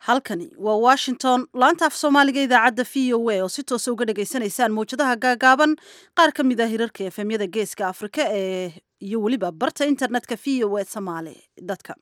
halkani waa washington laanta af soomaaliga idaacadda v o a oo si toosa uga dhagaysanaysaan mawjadaha gaagaaban qaar ka mid ah hirarka efemyada geeska afrika ee iyo weliba barta internetka v o a somaali dadka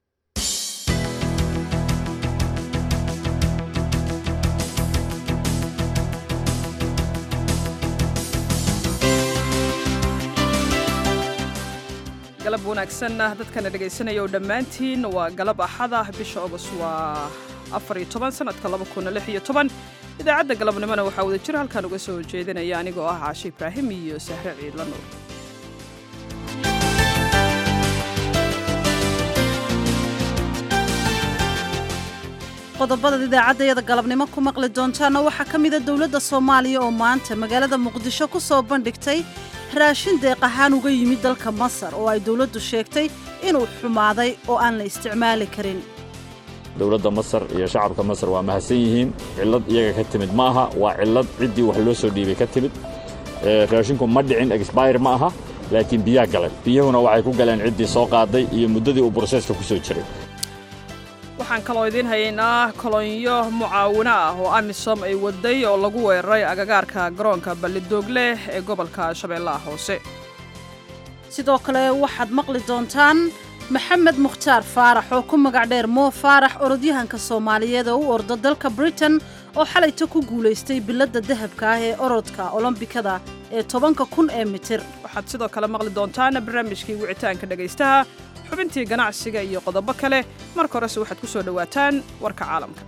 galab wanaagsanna dadkana dhegaysanaya oo dhammaantiin waa galab axada bisha ogos waa afariyo toban sanadka laba kuna lix iyo toban idaacadda galabnimona waxaa wada jir halkaan uga soo jeedinaya anigoo ah caashe ibraahim iyo sahre ciidla nuur qodobada idaacadayada galabnimo ku maqli doontaana waxaa ka mida dowladda soomaaliya oo maanta magaalada muqdisho ku soo bandhigtay raashin deeq ahaan uga yimid dalka masar oo ay dowladdu sheegtay inuu xumaaday oo aan la isticmaali karin dowladda masar iyo shacabka masar waa mahadsan yihiin cillad iyaga ka timid ma aha waa cillad ciddii wax loo soo dhiibay ka timid raashinku ma dhicin exbayr ma aha laakiin biyaa galay biyahuna waxay ku galeen ciddii soo qaaday iyo muddadii uu broseska ku soo jiray waxaan kaloo idiin hayaynaa kolonyo mucaawino ah oo amisom ay waday oo lagu weeraray agagaarka garoonka ballidoogle ee gobolka shabeellaha hoose sidoo kale waxaad maqli doontaan maxamed mukhtaar faarax oo ku magac dheer moo faarax orodyahanka soomaaliyeed oo u orda dalka britain oo xalayta ku guulaystay biladda dahabka ah ee orodka olombikada ee tobanka kun ee mitir waxaad sidoo kale maqli doontaan barnaamijkii wicitaanka dhegaystaha xubintii ganacsiga iyo qodobo kale marka horese waxaad ku soo dhowaataan warka caalamka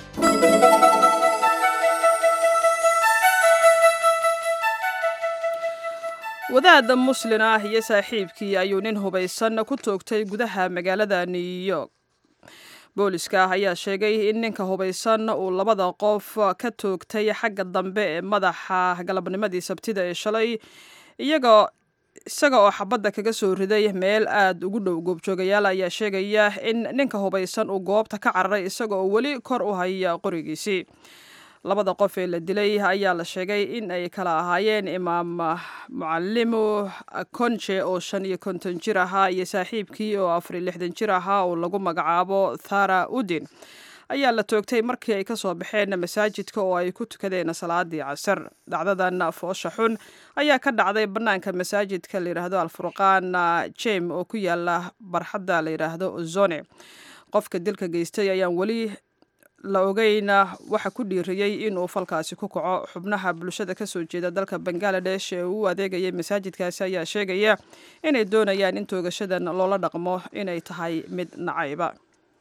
wadaad muslin ah iyo saaxiibkii ayuu nin hubaysan ku toogtay gudaha magaalada new york booliska ayaa sheegay in ninka hubaysan uu labada qof ka toogtay xagga dambe ee madaxa galabnimadii sabtida ee shalay iyagoo isaga oo xabadda kaga soo riday meel aad ugu dhow goobjoogayaal ayaa sheegaya in ninka hubaysan uu goobta ka cararay isaga oo weli kor u haya qorigiisii labada qof ee la dilay ayaa la sheegay in ay kala ahaayeen imaam mucalimu konje oo shan iyo konton jir ahaa iyo saaxiibkii oo afariyo lixdan jir ahaa oo lagu magacaabo thara udin ayaa la toogtay markii ay ka soo baxeen masaajidka oo ay ku tukadeen salaadii casar dhacdadan foosha xun ayaa ka dhacday bannaanka masaajidka layidhaahdo alfurqaan jem oo ku yaala barxadda layidhaahdo ozone qofka dilka geystay ayaan weli la ogeyna waxa ku dhiiriyey inuu falkaasi ku kaco xubnaha bulshada ka soo jeeda dalka bangaladesh ee uu adeegayay masaajidkaasi ayaa sheegaya inay doonayaan in toogashadan loola dhaqmo inay tahay mid nacayba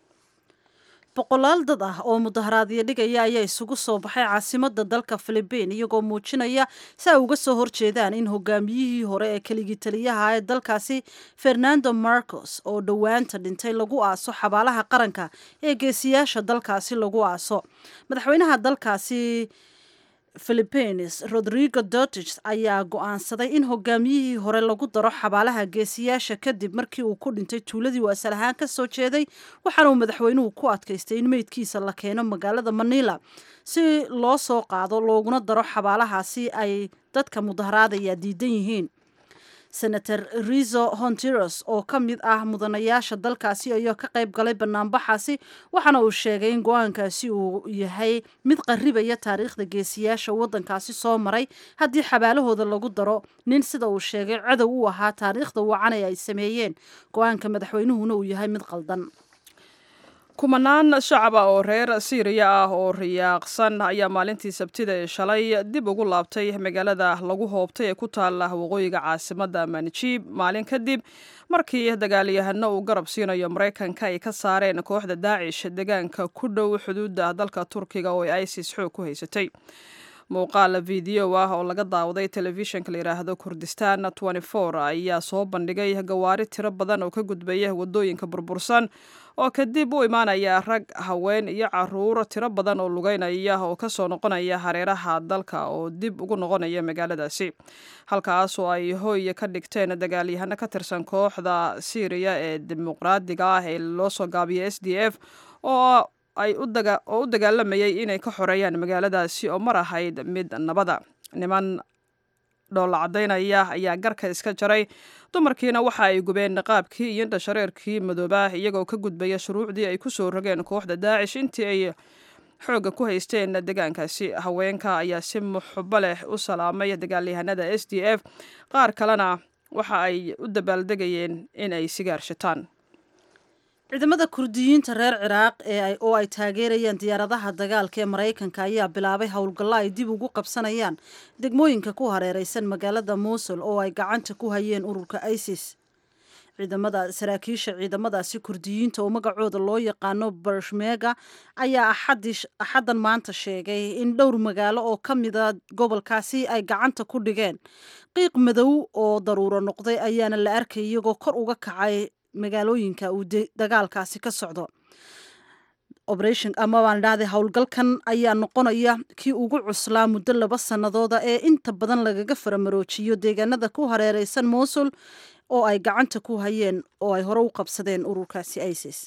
boqolaal dad ah oo mudaharaadyo dhigaya ayaa isugu soo baxay caasimadda dalka filibiin iyagoo muujinaya si ay uga soo horjeedaan in hogaamiyihii hore ee keligii taliyaha ee dalkaasi fernando marcos oo dhowaanta dhintay lagu aaso xabaalaha qaranka ee geesiyaasha dalkaasi lagu aaso madaxweynaha dalkaasi philippines rodrigo dortich ayaa go-aansaday in hogaamiyihii hore lagu daro xabaalaha geesiyaasha kadib markii uu ku dhintay tuuladii uu asal ahaan ka soo jeeday waxaana uu madaxweynuhu ku adkaystay in meydkiisa la keeno magaalada manila si loo soo qaado looguna daro xabaalahaasi ay dadka mudaharaadaya diidan yihiin senator rizo hontiros oo ka mid ah mudanayaasha dalkaasi ayaa ka qayb galay banaanbaxaasi waxaana uu sheegay in go-aankaasi uu yahay mid qarribaya taariikhda geesiyaasha waddankaasi soo maray haddii xabaalahooda lagu daro nin sida uu sheegay cadow u ahaa taariikhda wacanay ay sameeyeen go-aanka madaxweynuhuna uu yahay mid qaldan kumanaan shacaba oo reer siiriya ah oo riyaaqsan ayaa maalintii sabtida ee shalay dib ugu laabtay magaalada lagu hoobtay ee ku taala waqooyiga caasimadda manjiib maalin kadib markii dagaalyahano uu garab siinayo maraykanka ay ka saareen kooxda daacish deegaanka ku dhow xuduudda dalka turkiga oo ay isis xoog ku haysatay muuqaal video ah oo laga daawaday telefishinka layidhaahdo kurdistan ayaa soo bandhigay gawaari tiro badan oo ka gudbaya wadooyinka burbursan oo kadib u imaanaya rag haween iyo caruur tiro badan oo lugeynaya oo kasoo noqonaya hareeraha dalka oo dib ugu noqonaya magaaladaasi halkaas oo ay hooy ka dhigteen dagaalyahano ka tirsan kooxda syriya ee dimuqraadiga ah ee loo soo gaabiyay s d f oo ay oo u dagaalamayay inay ka xoreeyaan magaaladaasi oo mar ahayd mid nabada niman dhoolla caddaynaya ayaa garka iska jaray dumarkiina waxa ay gubeen niqaabkii iyo indhashareerkii madoobah iyagoo ka gudbaya shuruucdii ay ku soo rogeen kooxda daacish intii ay xoogga ku haysteen deegaankaasi haweenka ayaa si muxubo leh u salaamay dagaalyahanada s d f qaar kalena waxa ay u dabaaldegayeen in ay sigaar shitaan ciidamada kurdiyiinta reer ciraaq ee oo ay taageerayaan diyaaradaha dagaalka ee maraykanka ayaa bilaabay howlgallo ay dib ugu qabsanayaan degmooyinka ku hareereysan magaalada muusul oo ay gacanta ku hayeen ururka isis ciidamada saraakiisha ciidamadaasi kurdiyiinta oo magacooda loo yaqaano barshmega ayaa axaddan maanta sheegay in dhowr magaalo oo ka mida gobolkaasi ay gacanta ku dhigeen qiiq madow oo daruuro noqday ayaana la arkay iyagoo kor uga kacay magaalooyinka uu dagaalkaasi ka socdo operation ama baan dhahday howlgalkan ayaa noqonaya kii ugu cuslaa muddo laba sannadooda ee inta badan lagaga faramaroojiyo deegaanada ku hareereysan muusul oo ay gacanta ku hayeen oo ay hore u qabsadeen ururkaasi isis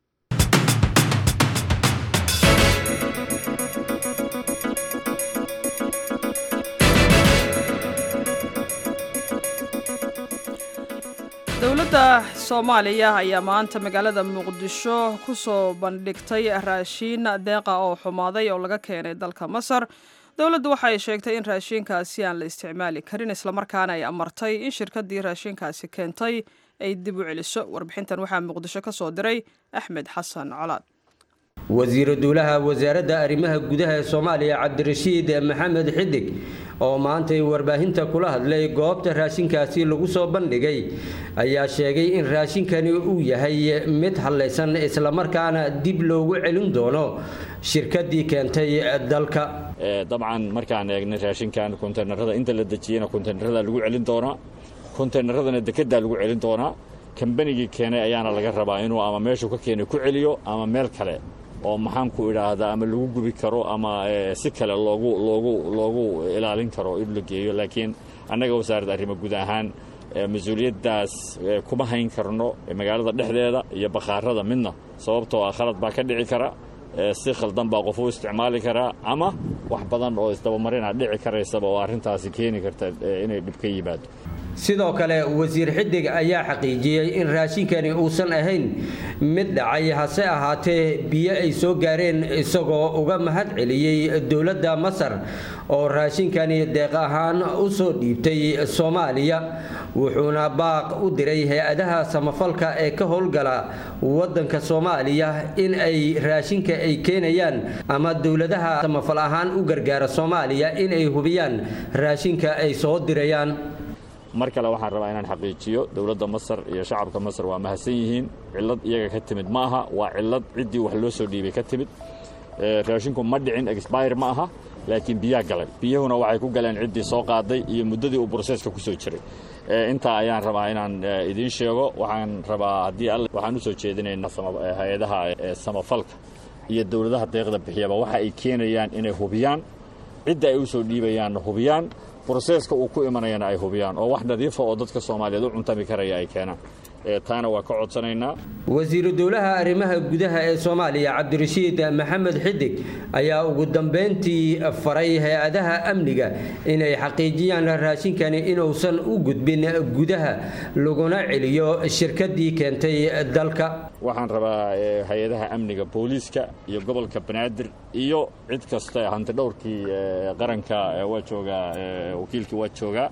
dowladda soomaaliya ayaa maanta magaalada muqdisho ku soo bandhigtay raashiin deeqa oo xumaaday oo laga keenay dalka masar dowladdu waxa ay sheegtay in raashiinkaasi aan la isticmaali karin islamarkaana ay amartay in shirkaddii raashiinkaasi keentay ay dib u celiso warbixintan waxaa muqdisho ka soo diray axmed xasan colaad wasiiru duulaha wasaaradda arrimaha gudaha ee soomaaliya cabdirashiid maxamed xidig oo maantay warbaahinta kula hadlay goobta raashinkaasi lagu soo bandhigay ayaa sheegay in raashinkani uu yahay mid hallaysan islamarkaana dib loogu celin doono shirkaddii keentay dalka dabcan markaan eegnay raashinkan konteynerada inta la dejiyena konteynerada lagu celin doonaa konteyneradana dekedaa lagu celin doonaa kambanigii keenay ayaana laga rabaa inuu ama meeshuu ka keenay ku celiyo ama meel kale oo maxaan ku idhaahdaa ama lagu gubi karo ama si kale loogu loogu loogu ilaalin karo in la geeyo laakiin annaga wasaaradda arrimo guud ahaan mas-uuliyaddaas kuma hayn karno magaalada dhexdeeda iyo bakhaarada midna sababtoo ah khalad baa ka dhici kara si khaldan baa qof u isticmaali karaa ama wax badan oo isdabamarina dhici karaysaba oo arrintaasi keeni karta inay dhib ka yimaado sidoo kale wasiir xidig ayaa xaqiijiyey in raashinkani uusan ahayn mid dhacay hase ahaatee biyo ay soo gaareen isagoo uga mahad celiyey dowladda masar oo raashinkani deeq ahaan u soo dhiibtay soomaaliya wuxuuna baaq u diray hay-adaha samafalka ee ka howlgala waddanka soomaaliya in ay raashinka ay keenayaan ama dowladaha samafal ahaan u gargaara soomaaliya in ay hubiyaan raashinka ay soo dirayaan mar kale waxaan rabaa inaan xaqiijiyo dowladda masar iyo shacabka masar waa mahadsan yihiin cillad iyaga ka timid ma aha waa cillad ciddii wax loo soo dhiibay ka timid raashinku ma dhicin expire ma aha laakiin biyaa galay biyahuna waxay ku galeen ciddii soo qaaday iyo muddadii uu broseska ku soo jiray intaa ayaan rabaa inaan idiin sheego waxaan rabaa haddii alle waxaan u soo jeedinaynaa hay-adaha samafalka iyo dowladaha deeqda bixiyaba waxa ay keenayaan inay hubiyaan cidda ay u soo dhiibayaanna hubiyaan broseska uu ku imanayana ay hubiyaan oo wax nadiifa oo dadka soomaaliyeed u cuntami karaya ay keenaan taana waa ka codsanaynaa wasiiru dowlaha arrimaha gudaha ee soomaaliya cabdirashiid maxamed xidig ayaa ugu dambeyntii faray hay-adaha amniga inay xaqiijiyaan raashinkani inuusan u gudbin gudaha laguna celiyo shirkaddii keentay dalka waxaan rabaa hay-adaha amniga booliiska iyo gobolka banaadir iyo cid kasta hanti dhowrkii qaranka waa joogaa wakiilkii waa joogaa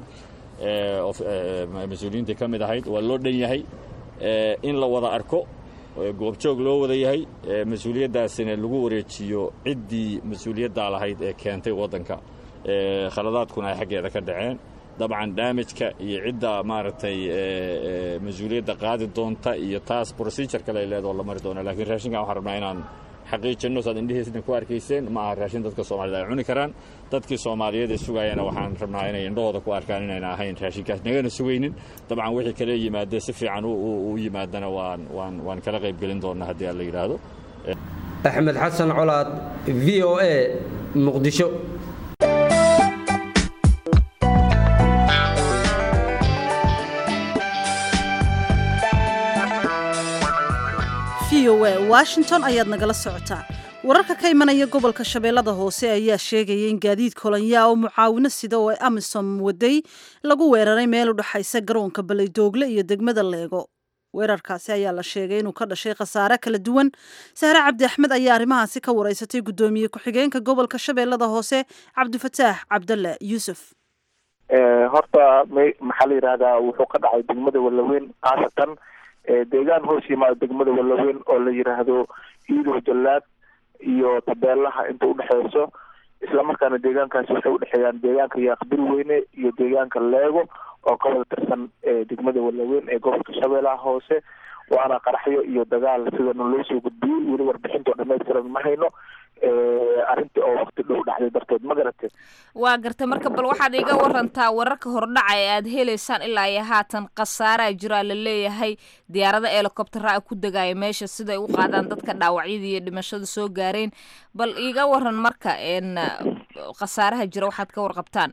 mas-uuliyiintii ka mid ahayd waa loo dhan yahay in la wada arko goobjoog loo wada yahay mas-uuliyaddaasina lagu wareejiyo ciddii mas-uuliyaddaa lahayd ee keentay waddanka khaladaadkuna ay xaggeeda ka dhaceen dabcan daamajka iyo cidda maaragtay mas-uuliyadda qaadi doonta iyo taas procedure kale ay leedoo la mari doona lakiin raashinkan waxaan rabnaa inaan xaqiijinno saad indhihiisna ku arkayseen ma aha raashin dadka soomaaliyed ay cuni karaan dadkii soomaaliyeed ee sugaayana waxaan rabnaa inay indhahooda ku arkaan inayna ahayn raashinkaas nagana sugaynin dabcan wixii kale yimaadee si fiican u yimaadana waan waan waan kala qaybgelin doonnaa haddii aan la yidhaahdo axmed xasan colaad v o a muqdisho v o a washington ayaad nagala socotaa wararka ka imanaya gobolka shabeellada hoose ayaa sheegaya in gaadiid kolonyaa oo mucaawino sida oo amisom waday lagu weeraray meel u dhexaysa garoonka baledoogle iyo degmada leego weerarkaasi ayaa la sheegay inuu ka dhashay khasaare kala duwan sahre cabdi axmed ayaa arrimahaasi ka wareysatay guddoomiye ku-xigeenka gobolka shabeellada hoose cabdifataax cabdalle yuusuf horta maxaa la yidhahdaa wuxuu ka dhacay degmada wallaweyn khaasatan deegaan hoos yimaado degmada wallaweyn oo la yidhaahdo iidow jallaad iyo tabeelaha inta udhexeyso islamarkaana deegaankaasi waxay udhexeeyaan deegaanka yaaqbir weyne iyo deegaanka leego oo ka wada tirsan degmada wallaweyn ee gobolka shabeellaha hoose waana qaraxyo iyo dagaal sidana loo soo gudbiyey weli warbixintoo dhamaystiran ma hayno arrintii oo wakti dhow dhacday darteed ma garatee waa gartay marka bal waxaad iga warantaa wararka hordhaca ee aad heleysaan ilaa iyo haatan khasaaraa jiraa la leeyahay diyaarada helicoptera a ku degaya meesha siday u qaadaan dadka dhaawacyada iyo dhimashada soo gaareen bal iga waran marka n khasaaraha jira waxaad ka warqabtaan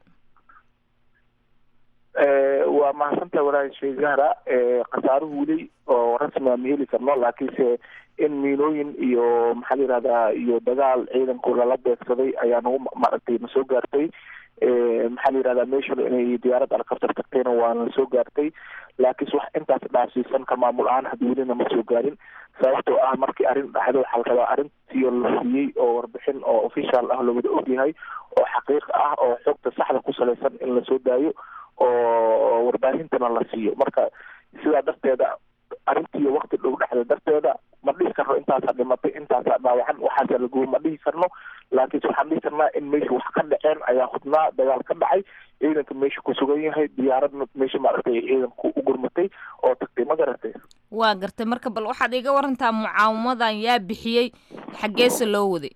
waa mahadsantaha walaahi sheegahara khasaaruhu weli oo rasmi ma heli karno laakiinse in miinooyin iyo maxaa la yihahdaa iyo dagaal ciidanku lala beegsaday ayaa nagu maaragtay na soo gaartay maxaa la yihahdaa meeshuna inay diyaarad alkabtar tagtayna waa na soo gaartay laakiinse wax intaas dhaafsiisan ka maamul ahaan hadda welina ma soo gaarin sababtoo ah markii arrin dhacdo waxaa la rabaa arrintii la huriyey oo warbixin oo official ah loo wada ogyahay oo xaqiiq ah oo xogta saxda ku salaysan in lasoo daayo oo warbaahintana la siiyo marka sidaa darteeda arrintii wakti dhow dhexda darteeda ma dhihi karno intaasaa dhimatay intaasaa dhaawacan waxaasaa lagubo ma dhihi karno laakiinse waxaan dhihi karnaa in meesha wax ka dhaceen ayaa hudnaa dagaal ka dhacay ciidanka meesha ku sugan yahay diyaaradna meesha maaragtay ciidanku u gurmatay oo tagtay ma garatay waa gartay marka bal waxaad iga warantaa mucaawamadan yaa bixiyey xaggeese loo waday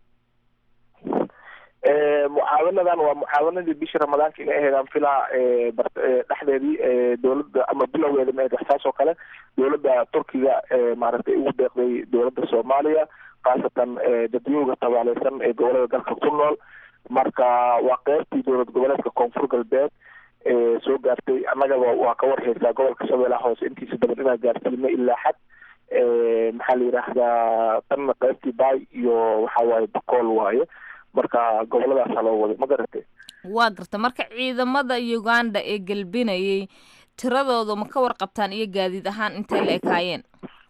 mucaawanadan waa mucaawanadii bishii ramadaanka inay ahayd aan filaa dhexdeedii dowladda ama bilowgeeda ma ahayd waxsaas oo kale dowladda turkiga maaragtay ugu deeqday dowladda soomaaliya khaasatan dadweyga tabaaleysan ee gobolada dalka ku nool marka waa qeybtii dowlad goboleedka koonfur galbeed soo gaartay annagaba waa ka warheysaa gobolka shabeellaha hoose intiisa badan inaa gaarsiino ilaa xad maxaa la yidhaahdaa tanna qeybtii baay iyo waxa waaye bakool waaye marka gobolladaasaa loo waday ma garatay waa garta marka ciidamada uganda ee gelbinayay tiradooda ma ka warqabtaan iyo gaadiid ahaan intay la ekaayeen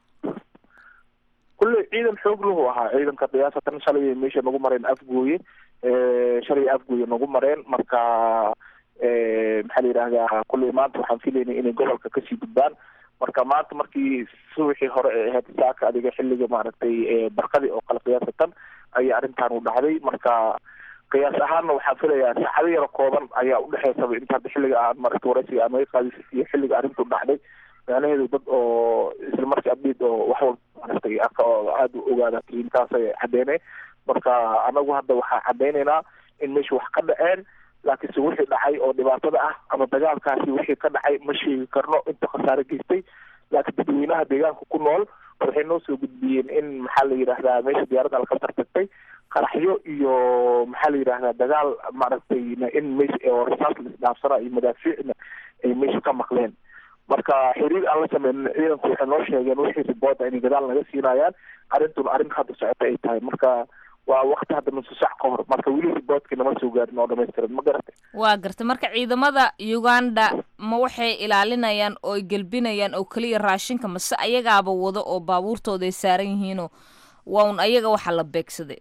kulley ciidan xoog lahu ahaa ciidanka qiyaasatan shalay meesha nagu mareen afgooye shalay afgooye nagu mareen marka maxaa la yidhahdaa kulley maanta waxaan filaynay inay gobolka kasii gudbaan marka maanta markii subaxii hore ee ahayd saaka adiga xilliga maaragtay barqadii oo kale qiyaasatan ayaa arrintan u dhacday marka qiyaas ahaanna waxaan filayaa saacado yaro kooban ayaa udhexeysaba inta hadda xilliga aan maaragtay waraysiga aan naga qaadis iyo xilliga arrintu dhacday macnaheedu dad oo isla markii abdiid oo wax walba maaragtay aada u ogaada intaasay caddeynay marka anagu hadda waxaan caddeynaynaa in meesha wax ka dhaceen laakiinse wixii dhacay oo dhibaatada ah ama dagaalkaasi wixii ka dhacay ma sheegi karno inta khasaare geystay laakiin dadweynaha deegaanka ku nool waxay noo soo gudbiyeen in maxaa la yidhahdaa meesha diyaaradda alkabtar tagtay qaraxyo iyo maxaa la yidhahdaa dagaal maaragtay in meesha oo rasaas la isdhaafsana iyo madaafiicna ay meesha ka maqleen marka xiriir aan la sameynin ciidanku waxay noo sheegeen wixii ribooda inay gadaal naga siinayaan arrintuna arrin hadda socota ay tahay marka waa wakti hadda nusu sac ka hor marka weli riboodkii nama soo gaarin oo dhamaystiran ma garatay waa gartay marka ciidamada uganda ma waxay ilaalinayaan oo ay gelbinayaan oo keliya raashinka mase ayagaaba wado oo baabuurtooda ay saaran yihiinoo waa un ayaga waxa la beegsaday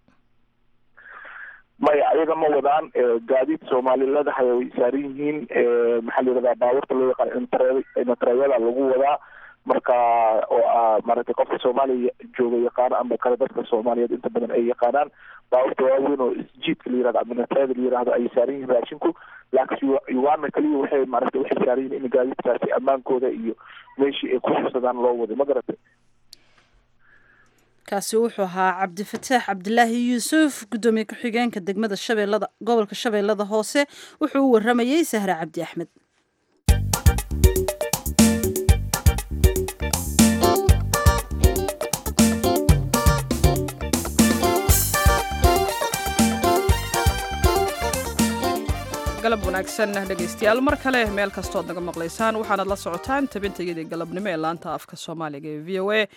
maya ayaga ma wadaan gaadiid soomaali leedahay way saaran yihiin maxaa la yidhahdaa baabuurta loo yaqaan intareeyada lagu wadaa marka oo ah maaragtay qofka soomaaliya jooga yaqaano ama kale dadka soomaaliyeed inta badan ay yaqaanaan baabuurta waaweyn oo isjiidka la yirahdo ama natrada la yirahdo ayay saaran yihiin raashinku laakiin uganda kaliya waxay maaragtay waxay saaran yihiin in gaadiidkaasi ammaankooda iyo meeshii ay ku xubsadaan loo waday ma garatay kaasi wuxuu ahaa cabdifataax cabdilaahi yuusuf guddoomiye ku-xigeenka degmada shabeellada gobolka shabeellada hoose wuxuu u waramayey sahre cabdi axmed galab wanaagsan dhegaystayaal mar kale meel kastood naga maqlaysaan waxaanad la socotaan tabintayadii galabnimo ee laanta afka soomaaliga ee v o a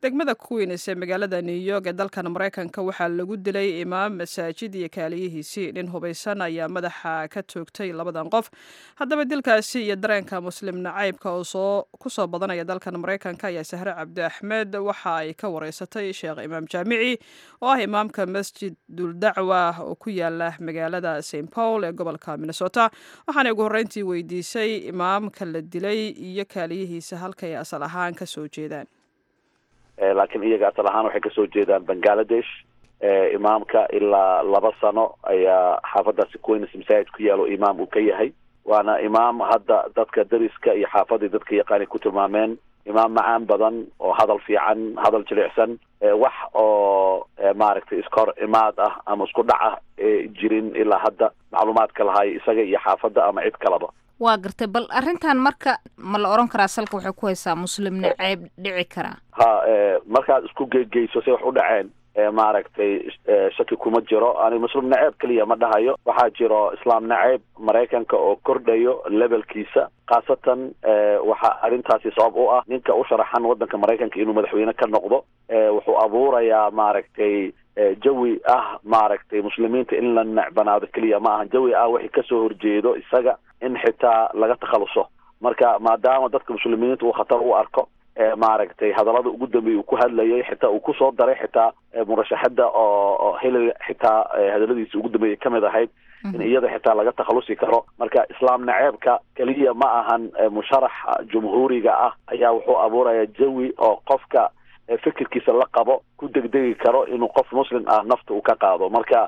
degmada queens ee magaalada new york ee dalkan maraykanka waxaa lagu dilay imaam masaajid iyo kaaliyihiisii nin hubaysan ayaa madaxa ka toogtay labadan qof haddaba dilkaasi iyo dareenka muslim nacaybka oo soo kusoo badanaya dalkan maraykanka ayaa sahre cabdi axmed waxa ay ka wareysatay sheekh imaam jaamici oo ah imaamka masjid duldacwa oo ku yaala magaalada st paul ee gobolka minnesota waxaana ugu horreyntii weydiisay imaamka la dilay iyo kaaliyihiisa halkay asal ahaan ka soo jeedaan laakiin iyaga asal ahaan waxay kasoo jeedaan bangaladesh imaamka ilaa laba sano ayaa xaafadaasi queens masaajid ku yaalo imaam uu ka yahay waana imaam hadda dadka dariska iyo xaafadii dadka yaqaani ku tilmaameen imaam macaan badan oo hadal fiican hadal jilicsan wax oo maaragtay iskahor imaad ah ama isku dhac ah jirin ilaa hadda macluumaadka lahay isaga iyo xaafadda ama cid kalaba waa gartay bal arrintan marka ma la oran karaa salka waxay ku haysaa muslim naceeb dhici karaa ha markaad isku geegeyso say wax u dhaceen maaragtay shaki kuma jiro ani muslim naceeb keliya ma dhahayo waxaa jiro islaam naceeb maraykanka oo kordhayo levelkiisa khaasatan waxaa arrintaasi sabab u ah ninka u sharaxan waddanka maraykanka inuu madaxweyne ka noqdo wuxuu abuurayaa maaragtay jawi ah maaragtay muslimiinta in la necbanaado keliya ma aha jawi ah wixii kasoo horjeedo isaga in xitaa laga takhaluso marka maadaama dadka muslimiinta uu khatar u arko maaragtay hadallada ugu dambeeyay uu ku hadlayay xitaa uu kusoo daray xitaa murashaxada oo oo hillary xitaa hadalladiisa ugu dambeeyay kamid ahayd in iyada xitaa laga takhalusi karo marka islaam naceebka keliya ma ahan musharaxa jumhuuriga ah ayaa wuxuu abuuraya jawi oo qofka fikirkiisa la qabo ku degdegi karo inuu qof muslim ah nafta uu ka qaado marka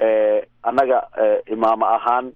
annaga imaamo ahaan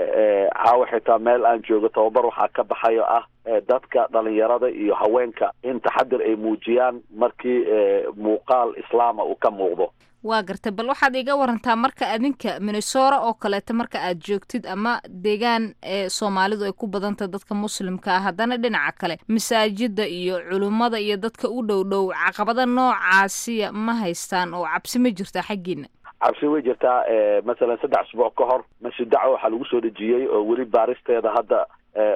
caawa xitaa meel aan joogo tababar waxaa ka baxayo ah dadka dhalinyarada iyo haweenka in taxadir ay muujiyaan markii muuqaal islaama uu ka muuqdo waa gartay bal waxaad iga warantaa marka adinka minnesora oo kaleeto marka aad joogtid ama deegaan ee soomaalidu ay ku badantah dadka muslimka ah haddana dhinaca kale masaajida iyo culummada iyo dadka u dhow dhow caqabada noocaasiya ma haystaan oo cabsi ma jirtaa xaggiina cabsi way jirtaa masalan saddex asbuuc ka hor masjid dacwa waxaa lagu soo dhejiyey oo weli baaristeeda hadda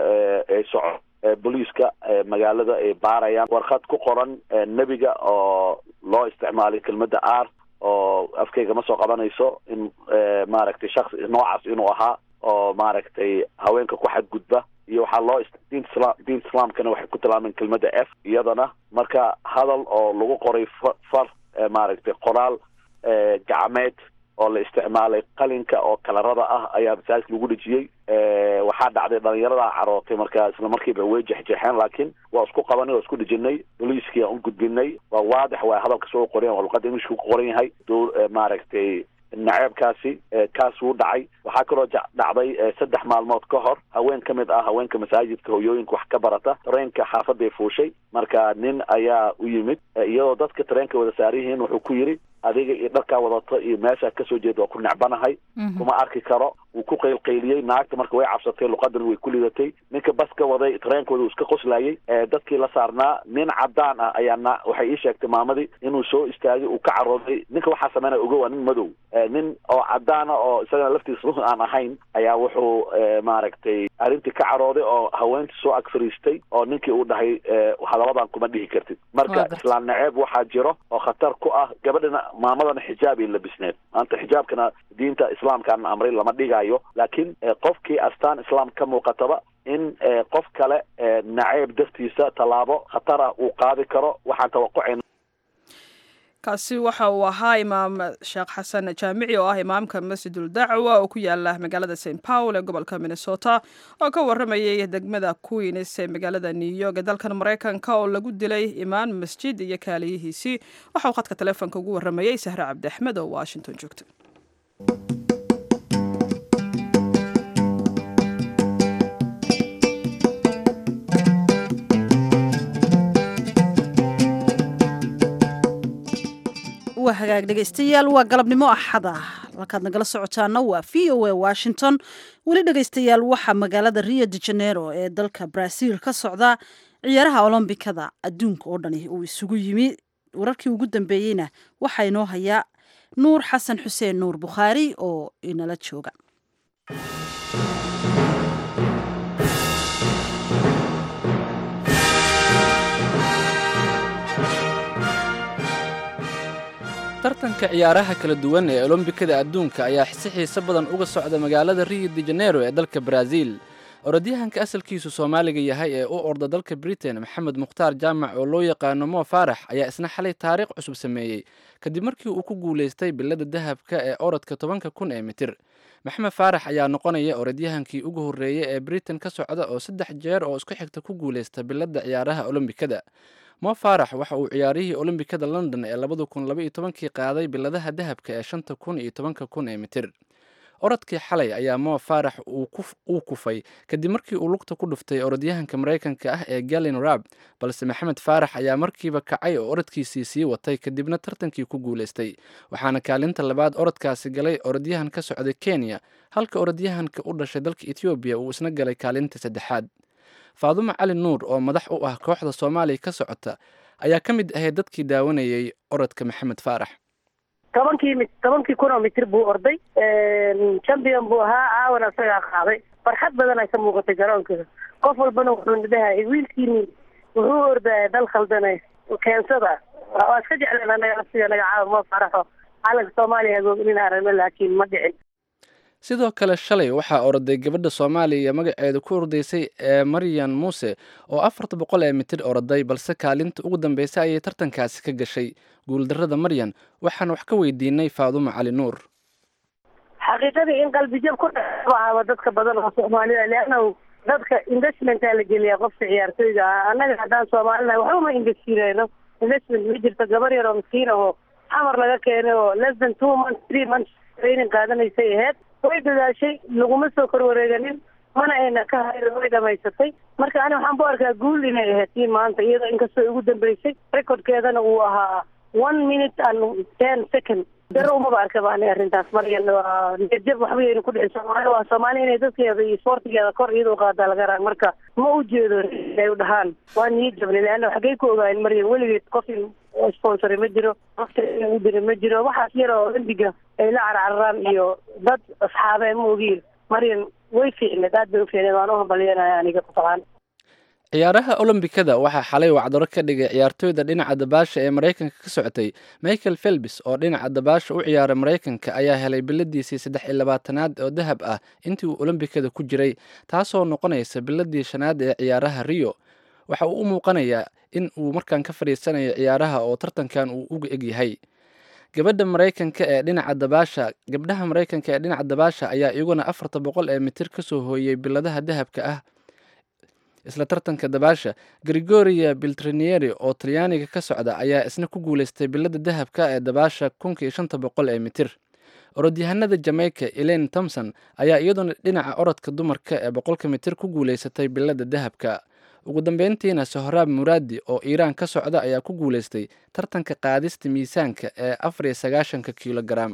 ay soco booliiska magaalada ay baarayaan warqad ku qoran nebiga oo loo isticmaalay kelmadda r oo afkayga ma soo qabanayso in maaragtay shaksi noocaas inuu ahaa oo maaragtay haweenka ku xadgudba iyo waxaa loo diinta islam diinta islaamkana waxay ku tilmaameen kelmadda f iyadana marka hadal oo lagu qoray far maaragtay qoraal gacmeed oo la isticmaalay qalinka oo kalarada ah ayaa masaajidka lagu dhejiyey waxaa dhacday dhalinyaradaa carootay marka isla markiiba way jexjeexeen laakiin waa isku qabanay waa isku dhejinay boliiskii aan u gudbinay waa waadix waa hadalka soo qoran waa luqada englishka ku qoran yahay dowr maaragtay naceebkaasi kaas wuu dhacay waxaa kaloo dhacday saddex maalmood ka hor haween ka mid ah haweenka masaajidka hoyooyinka wax ka barata tareenka xaafaday fuushay marka nin ayaa u yimid iyadoo dadka tareenka wada saaryihiin wuxuu ku yidhi adiga iyo dharkaa wadato iyo meeshaa kasoo jeeda waa ku necbanahay kuma arki karo wuu ku qaylqayliyey naagta marka way cabsatay luqadan way ku lidatay ninka baska waday tareenkooda uu iska qoslayay dadkii la saarnaa nin cadaan ah ayaa na waxay ii sheegtay maamadii inuu soo istaagay uu ka carooday ninka waxaa sameynaya ogow waa nin madow nin oo cadaana oo isagana laftiisa run aan ahayn ayaa wuxuu maaragtay arrintii ka carooday oo haweentii soo ag fariistay oo ninkii uu dhahay hadalladan kuma dhihi kartid marka islaam naceeb waxaa jiro oo khatar ku ah gabadhana maamadana xijaab ay labisneed maanta xijaabkana diinta islaamkaan amray lama dhigayo laakiin qofkii astaan islaam ka muuqataba in qof kale naceeb dartiisa tallaabo khatar ah uu qaadi karo waxaan tawaqucayna kaasi waxa uu ahaa imaam sheekh xasan jaamici oo ah imaamka masjidul dacwa oo ku yaala magaalada st paul ee gobolka minnesota oo ka waramayay degmada queens ee magaalada new york ee dalkan maraykanka oo lagu dilay imaan masjid iyo kaaliyihiisii waxa uu khadka taleefonka ugu waramayey sahre cabdi axmed oo washington joogta waa hagaag dhegaystayaal waa galabnimo axada halkaad nagala socotaana waa v o a washington weli dhegaystayaal waxaa magaalada rio de janeiro ee dalka brazil ka socda ciyaaraha olombikada adduunka oo dhani uu isugu yimi wararkii ugu dambeeyeyna waxaa inoo hayaa nuur xasan xuseen nuur bukhaari oo inala jooga tartanka ciyaaraha kala duwan ee olombikada adduunka ayaa si xiise badan uga socda magaalada rio de janeiro ee dalka baraaziil orodyahanka asalkiisu soomaaliga yahay ee u orda dalka britain maxamed mukhtaar jaamac oo loo yaqaano mo faarax ayaa isna xalay taariikh cusub sameeyey kadib markii uu ku guulaystay bilada dahabka ee orodka tobanka kun ee mitir maxamed faarax ayaa noqonaya orodyahankii ugu horreeyey ee britain ka socda oo saddex jeer oo isku xigta ku guulaysta bilada ciyaaraha olombikada mo faarax waxa uu ciyaarihii olombikada london ee labada kun laba iyo tobankii qaaday biladaha dahabka ee shanta kun iyo tobanka kun ee mitir orodkii xalay ayaa mo faarax uu kufay kadib markii uu lugta ku dhuftay orodyahanka maraykanka ah ee galin rab balse maxamed faarax ayaa markiiba kacay oo orodkiisii sii watay kadibna tartankii ku guulaystay waxaana kaalinta labaad orodkaasi galay orodyahan ka socday kenya halka orodyahanka u dhashay dalka etoobiya uu isna galay kaalinta saddexaad faadumo cali nuur oo madax u ah kooxda soomaaliya ka socota ayaa ka mid ahayd dadkii daawanayay orodka maxamed faarax tobankii mi tobankii kun oo mitir buu orday champion buu ahaa caawana isagaa qaaday farxad badan ay ka muuqatay garoonka qof walbana wuxuu dhahay wiilkiini wuxuu ordaya dal khaldane keensada waa iska jecleen anaga nafsiga naga caawa ma faraxo calanka soomaaliya hagoognin aragno laakiin ma dhicin sidoo kale shalay waxaa orday gabadha soomaaliya magaceeda ku ordaysay ee maryan muuse oo afarta boqol ee mitir orday balse kaalinta ugu dambeysay ayay tartankaasi ka gashay guuldarrada maryan waxaan wax ka weydiinay faadumo cali nuur xaqiiqadii in qalbijab ku dhaba dadka badan oo soomaalida leannahu dadka investmentaa la geliyaa qofka ciyaartoyga ah annaga haddaan soomaalina waxba ma investireyno investment ma jirto gabar yar oo miskiin ahoo xamar laga keenay oo less than two months three months training qaadanaysay aheyd way dadaashay laguma soo korwareeganin mana ayna ka hayrin way dhamaysatay marka ani waxaan ku arkaa guul inay ahayd tii maanta iyadoo inkastoo ugu dambeysay recordkeedana uu ahaa one minute and ten second daro umaba arka ba ani arrintaas maryan waa niyadjab waxba yaynu ku dhicin soomaali waa soomaali inay dadkeeda iyo sportigeeda kor iyada u qaadaa laga raa marka ma u jeedo ay u dhahaan waa niyad jabni leanna xaggay ku ogaayeen maryan weligeed qof sponsor ma jiro waqti u dira ma jiro waxaas yar oo olymbiga ay la carcararaan iyo dad asxaabee ma ogiin maryan way fiicneed aad bay u fiicneed waan u hambalyanaya aniga kutaqaan ciyaaraha olombikada waxaa xalay wacdaro ka dhigay ciyaartooyda dhinaca dabaasha ee maraykanka ka socotay michael felbis oo dhinaca dabaasha u ciyaara maraykanka ayaa helay biladiisii saddex iyo labaatanaad oo dahab ah intii uu olombikada ku jiray taasoo noqonaysa biladii shanaad ee ciyaaraha rio waxa uu u muuqanayaa in uu markaan ka fadhiisanayo ciyaaraha oo tartankan uu uga egyahay gabadha maraykanka ee dhinaca dabaasha gabdhaha maraykanka ee dhinaca dabaasha ayaa iyaguna afarta boqol ee mitir ka soo hooyey biladaha dahabka ah isla tartanka dabaasha gregoria biltrinieri oo talyaaniga ka socda ayaa isna ku guulaystay bilada dahabka ee dabaasha kunka iyo shanta boqol ee mitir orodyahanada jamaica elaine thomson ayaa iyaduna dhinaca orodka dumarka ee boqolka mitir ku guulaysatay bilada dahabka ugu dambeyntiina sohraab muraadi oo iiraan ka socda ayaa ku guulaystay tartanka qaadista miisaanka ee afar iyo sagaashanka kilogaram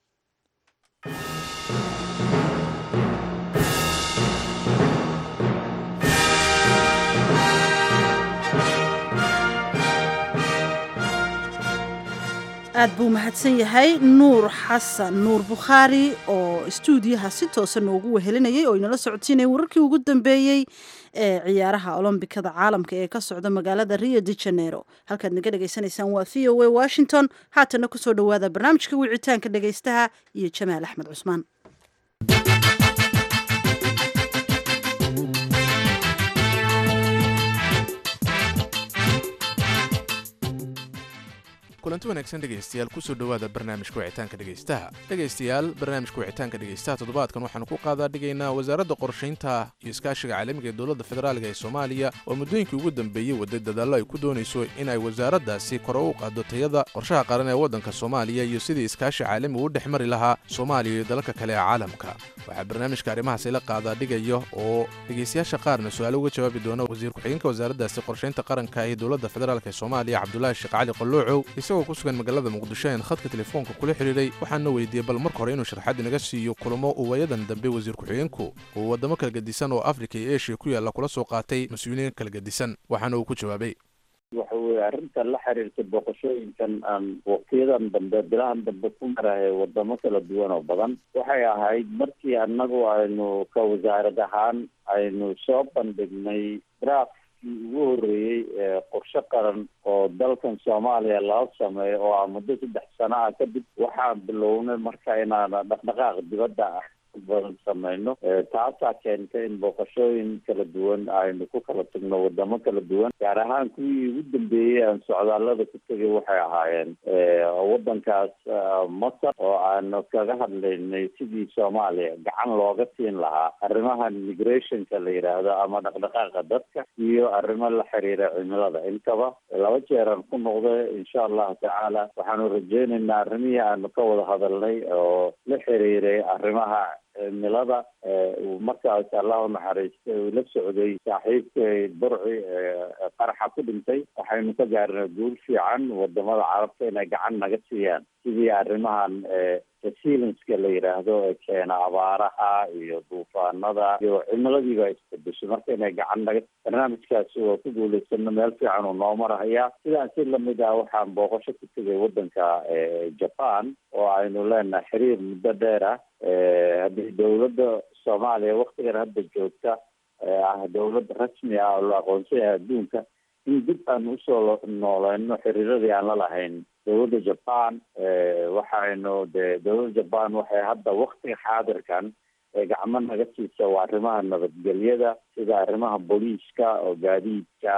aad buu mahadsan yahay nuur xasan nuur bukhaari oo istuudiyaha si toosa noogu wehelinayay oo inala socodsiinaya wararkii ugu dambeeyey ee ciyaaraha olombikada caalamka ee ka socda magaalada rio de janeiro halkaad naga dhegaysanaysaan waa v o a washington haatana kusoo dhowaada barnaamijka wicitaanka dhegaystaha iyo jamaal axmed cusmaan kulanti wanaagsan dhegaystayaal kusoo dhowaada barnaamijka wicitaanka dhegaystaha dhegaystayaal barnaamijka wicitaanka dhegaystaha toddobaadkan waxaanu ku qaadaa dhigaynaa wasaaradda qorshaynta iyo iskaashiga caalamiga ee dowladda federaalga ee soomaaliya oo muddooyinkii ugu dambeeyey waday dadaallo ay ku doonayso in ay wasaaraddaasi kore u qaado tayada qorshaha qaran ee waddanka soomaaliya iyo sidii iskaashi caalami u dhex mari lahaa soomaaliya iyo dalalka kale ee caalamka waxaa barnaamijka arrimahaasi la qaadaa dhigaya oo dhegaystayaasha qaarna su-aalo uga jawaabi doona wasiir ku-xigeenka wasaaraddaasi qorshaynta qaranka ee dowladda federaalk ee soomaaliya cabdulaahi sheekh cali qalloocow isagoo ku sugan magaalada muqdisho een khadka telefoonka kula xidhiidhay waxaana weydiiyey bal marka hore inuu sharxaad inaga siiyo kulamo uu waayadan dambe wasiir ku-xigeenku uu waddamo kala gedisan oo afrika iyo eshiya ku yaalla kula soo qaatay mas-uuliyiin kala gedisan waxaana uu ku jawaabay waxa weeye arrinta la xiriirta booqashooyinkan aan waqtiyadan dambe bilahan dambe ku marahay wadamo kala duwan oo badan waxay ahayd markii annagu aynu ka wasaarad ahaan aynu soo bandhignay draft barnaamijkii ugu horreeyey qorshe qaran oo dalkan soomaaliya laga sameeyo oo ah muddo saddex sano ah kadib waxaan bilownay marka inaan dhaqdhaqaaq dibadda ah badan sameyno taasaa keentay in booqashooyin kala duwan aynu ku kala tagno wadamo kala duwan gaar ahaan kuwii ugu dambeeyey aan socdaalada ku tegay waxay ahaayeen wadankaas masar oo aanu kaga hadlaynay sidii soomaaliya gacan looga siin lahaa arrimaha migrationka la yidhaahdo ama dhaqdhaqaaqa dadka iyo arrimo la xiriira cimilada intaba laba jeeraan ku noqday insha allahu tacaala waxaanu rajeynaynaa arrimihii aanu ka wada hadalnay oo la xiriiray arrimaha cimilada markaas allah unaxariistay uu la socday saaxiibkay burci qaraxa ku dhintay waxaynu ka gaarnay guul fiican wadamada carabta inay gacan naga siiyaan sidii arrimahan resilienska la yidhaahdo ee keena abaaraha iyo duufaanada iyo cimiladiiba isbedeshay marka inay gacan naga barnaamijkaasi waa ku guulaysano meel fiican uu noo marahayaa sidaan si lamid ah waxaan booqasho ku tegay wadanka japan oo aynu leenahay xiriir muddo dheer ah haddii dowladda soomaaliya waktigan hadda joogta ah dowlad rasmi ah oo la aqoonsan yahay adduunka in dib aan usoo nooleyno xiriiradii aan la lahayn dowladda japan waxaynu de dowladda japan waxay hadda waktiga xaadirkan gacmo naga siisa waa arrimaha nabadgelyada sida arrimaha booliiska oo gaadiidka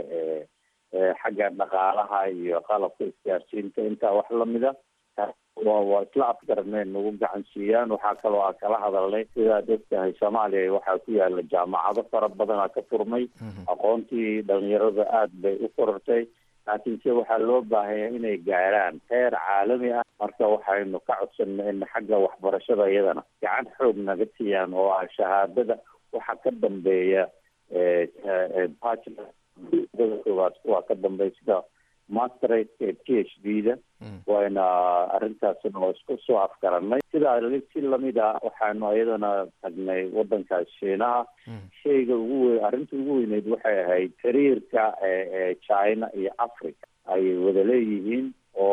xagga dhaqaalaha iyo qalabka isgaarsiinta intaa wax lamida waa waa isla afgaranay nagu gacan siiyaan waxaa kaloo aan kala hadalnay sidaad ogtahay soomaaliya waxaa ku yaala jaamacado fara badanaa ka furmay aqoontii dhalinyarada aada bay u korortay laakiinse waxaa loo baahanya inay gaaraan heer caalami ah marka waxaynu ka codsanay in xagga waxbarashada iyadana gacan xoog naga siiyaan oo ah shahaadada waxa ka dambeeya bachelor koowaad kuwa ka dambeeya sida masterate p h d da wayna arrintaasina oo isku soo afgaranay sidaa si lamid ah waxaanu iyadana tagnay wadankaas shiinaha shayga ugu weyn arrinta ugu weyneyd waxay ahayd xiriirka china iyo africa ay wada leeyihiin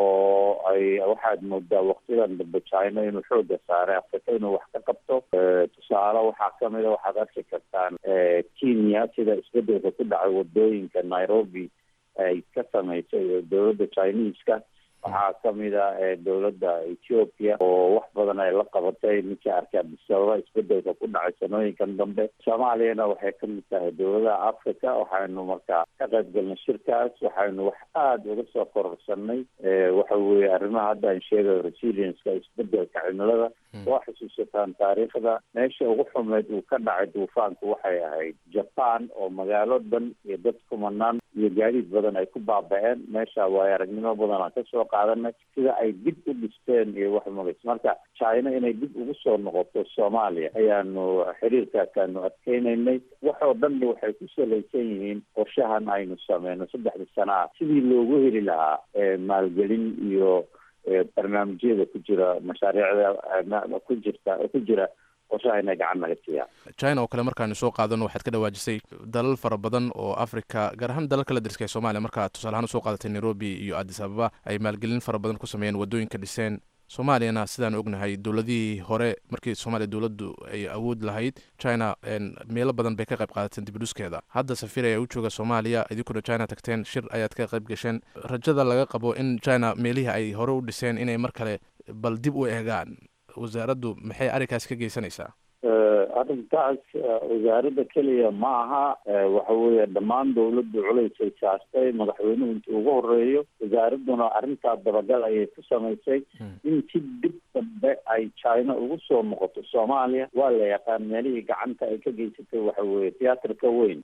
oo ay waxaad moodaa waktidan dambe china inuu xooga saaray africa inuu wax ka qabto tusaale waxaa kamida waxaad arki kartaan kenya sida isbedelka ku dhacay wadooyinka nairobi ay ka samaysay dowladda chineska waxaa kamid a dowladda ethiopia oo wax badan ay la qabatay ninkii arkay abdisababa isbedelka ku dhacay sanooyinkan dambe soomaaliyana waxay kamid tahay dowladaha africa waxaynu markaa ka qayb galnay shirkaas waxaynu wax aada uga soo kororsanay waxa weye arrimaha hadda aan sheegayo resilienska isbedelka cimilada waa xusuusataan taariikhda meesha ugu xumeyd uu ka dhacay duufaanku waxay ahayd japan oo magaalo dhan iyo dad kumanaan iyo gaadiid badan ay ku baaba-een meesha waayo aragnimo badan aan kasoo qaadanay sida ay dib u dhisteen iyo wax magays marka china inay dib ugu soo noqoto soomaaliya ayaanu xiriirkaasaanu adkeynaynay waxoo dhanna waxay ku salaysan yihiin qorshahan aynu sameyno saddexda sana ah sidii loogu heli lahaa maalgelin iyo barnaamijyada ku jira mashaariicda ku jirta ku jira qorshaha inay gacan naga siiyaan china oo kale markaanu soo qaadano waxaad ka dhawaajisay dalal fara badan oo africa gaar ahaan dalal kala dariska ee soomaaliya markaa tusaale ahaan usoo qaadatay nairobi iyo addis ababa ay maalgelin fara badan ku sameeyeen waddooyinka dhiseen soomaaliyana sidaan ognahay dowladihii hore markii soomaaliya dowladdu ay awood lahayd china meelo badan bay ka qayb qaadateen dibidhuskeeda hadda safir ayaa u jooga soomaaliya idinkuna china tagteen shir ayaad ka qayb gasheen rajada laga qabo in china meelihii ay hore u dhiseen inay mar kale bal dib u eegaan wasaaraddu maxay arrinkaas ka geysanaysaa arrintaas wasaaradda keliya ma aha waxa weeye dhammaan dowladdu culaysay saartay madaxweynuhu intii ugu horeeyo wasaaradduna arrintaa dabagal ayay ku samaysay in si dib dambe ay china ugu soo noqoto soomaaliya waa la yaqaan meelihii gacanta ay ka geysatay waxa weeye tiyaatarka weyn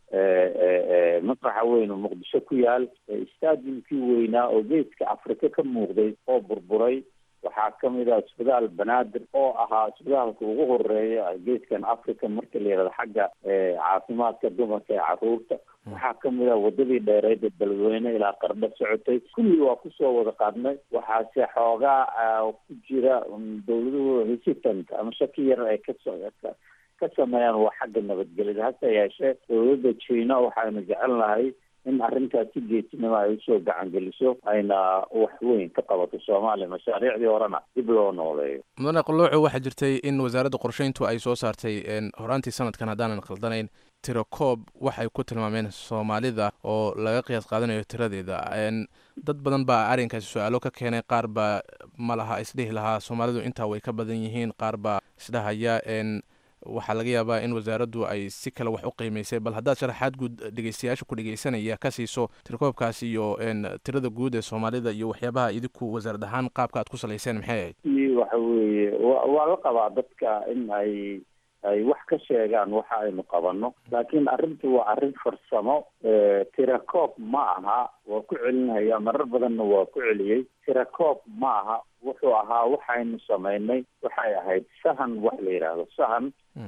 masraxa weyn oo muqdisho ku yaal stadiumkii weynaa oo geeska afrika ka muuqday oo burburay waxaa kamid ah isbitaal banaadir oo ahaa isbitaalka ugu horeeya geeskan africa marka la yihahdo xagga caafimaadka dumarka ee caruurta waxaa kamid ah wadadii dheereed ee dalweyne ilaa qardho socotay kulli waa kusoo wada qaadnay waxaase xoogaa ku jira dowladuhu hesitant ama shaki yar ay kaso ka sameeyaan waa xagga nabadgelyada hase yeeshee dowladda china waxaynu jecel nahay in arrintaas si geesinimo ay usoo gacan geliso ayna wax weyn ka qabato soomaaliya mashaariicdii horena dib loo nooleeyo mudane qallooco waxaa jirtay in wasaaradda qorsheyntu ay soo saartay horaantii sanadkan haddaanan khaldanayn tirakoob waxay ku tilmaameen soomaalida oo laga qiyaas qaadanayo tiradeeda dad badan baa arrinkaasi su-aalo ka keenay qaar baa ma laha isdhihi lahaa soomaalidu intaa way ka badan yihiin qaar baa isdhahaya waxaa laga yaabaa in wasaaraddu ay si kale wax u qiimaysay bal haddaad sharaxaad guud dhegeystayaasha ku dhegeysanaya ka siiso tirakoobkaas iyo tirada guud ee soomaalida iyo waxyaabaha idinku wasaarad ahaan qaabka aad ku salayseen maxay ahayd waxa weeye waa la qabaa dadka in ay ay wax ka sheegaan waxa aynu qabano laakiin arrintu waa arrin farsamo tirakoob ma aha waa ku celinaya marar badanna waa ku celiyey tirakoob ma aha wuxuu ahaa waxaynu samaynay waxay ahayd sahan wax la yidhaahdo sahan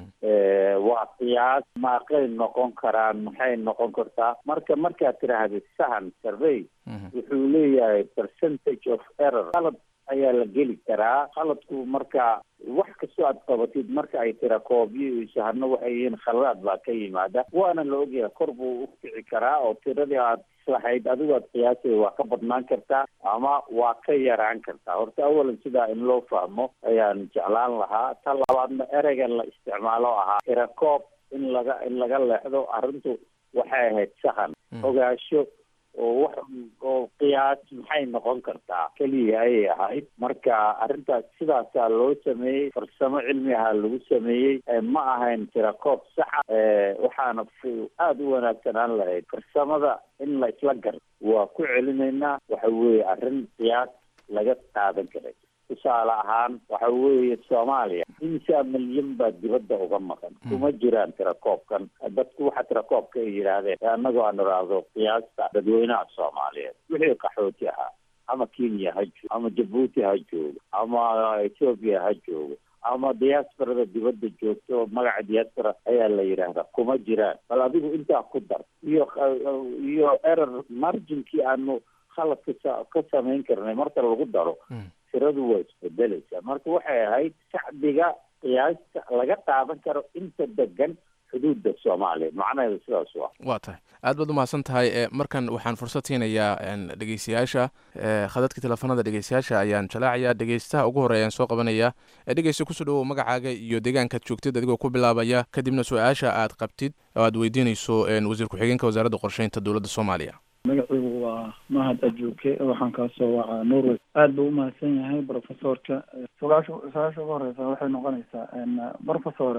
waa qiyaas maaqay noqon karaan maxay noqon kartaa marka markaad tidhaahda sahan survey wuxuu leeyahay percentage of error qalad ayaa la geli karaa qaladku marka wax kastoo aad qabatid marka ay tira koobyo iyo sahano waxay yihiin khaladaad baa ka yimaada waana la ogyahay kor buu u kici karaa oo tiradii aad islahayd adigu aad qiyaasay waa ka badnaan kartaa ama waa ka yaraan kartaa horta awalan sidaa in loo fahmo ayaan jeclaan lahaa ta labaadna ereyga la isticmaalo ahaa tira koob in laga in laga leexdo arrintu waxay ahayd sahan ogaasho oo wax oo qiyaas maxay noqon kartaa keliya ayay ahayd marka arrintaas sidaasaa loo sameeyey farsamo cilmi ahaa lagu sameeyey ma ahayn tirakoob saxa waxaana aada u wanaagsanaan lahayd farsamada in la isla gar waa ku celinaynaa waxa weeye arrin qiyaas laga qaadan karay tusaale ahaan waxa weeye soomaaliya imsaa milyan baa dibadda uga maqan kuma jiraan tirakoobkan dadku waxa tirakoobka ay yidhaahdeen annagoo aan iraahdo qiyaasta dadweynaha soomaaliyeed wixii qaxooti ahaa ama kenya ha joogo ama jabuuti ha joogo ama ethoobia ha joogo ama diasporada dibadda joogto oo magaca diaspora ayaa la yidhaahdaa kuma jiraan bal adigu intaa ku dar iyo iyo error marginkii aanu khaladka ka samayn karnay marka lagu daro tiradu waa isbedelaysaa marka waxay ahayd shacbiga qiyaasta laga qaadan karo inta degan xuduudda soomaaliya macnaheedu sidaas waa waa tahay aad baad umahadsan tahay markan waxaan fursad siinayaa dhegeystayaasha khadadka teleefanada dhegeystayaasha ayaan jalaacayaa dhegeystaha ugu horreeyaan soo qabanaya dhegeysta kusoo dhawow magacaaga iyo deegaankaad joogtid adigoo ku bilaabaya kadibna su-aasha aad qabtid oo aad weydiinayso wasiir ku-xigeenka wasaaradda qorsheynta dowladda soomaaliya magaciigu waa mahad ajuuke waxaan kaasoo wacaa norway aada buu umahadsan yahay profesorka su-aasha su-aasha ugu horeysa waxay noqonaysaa profesore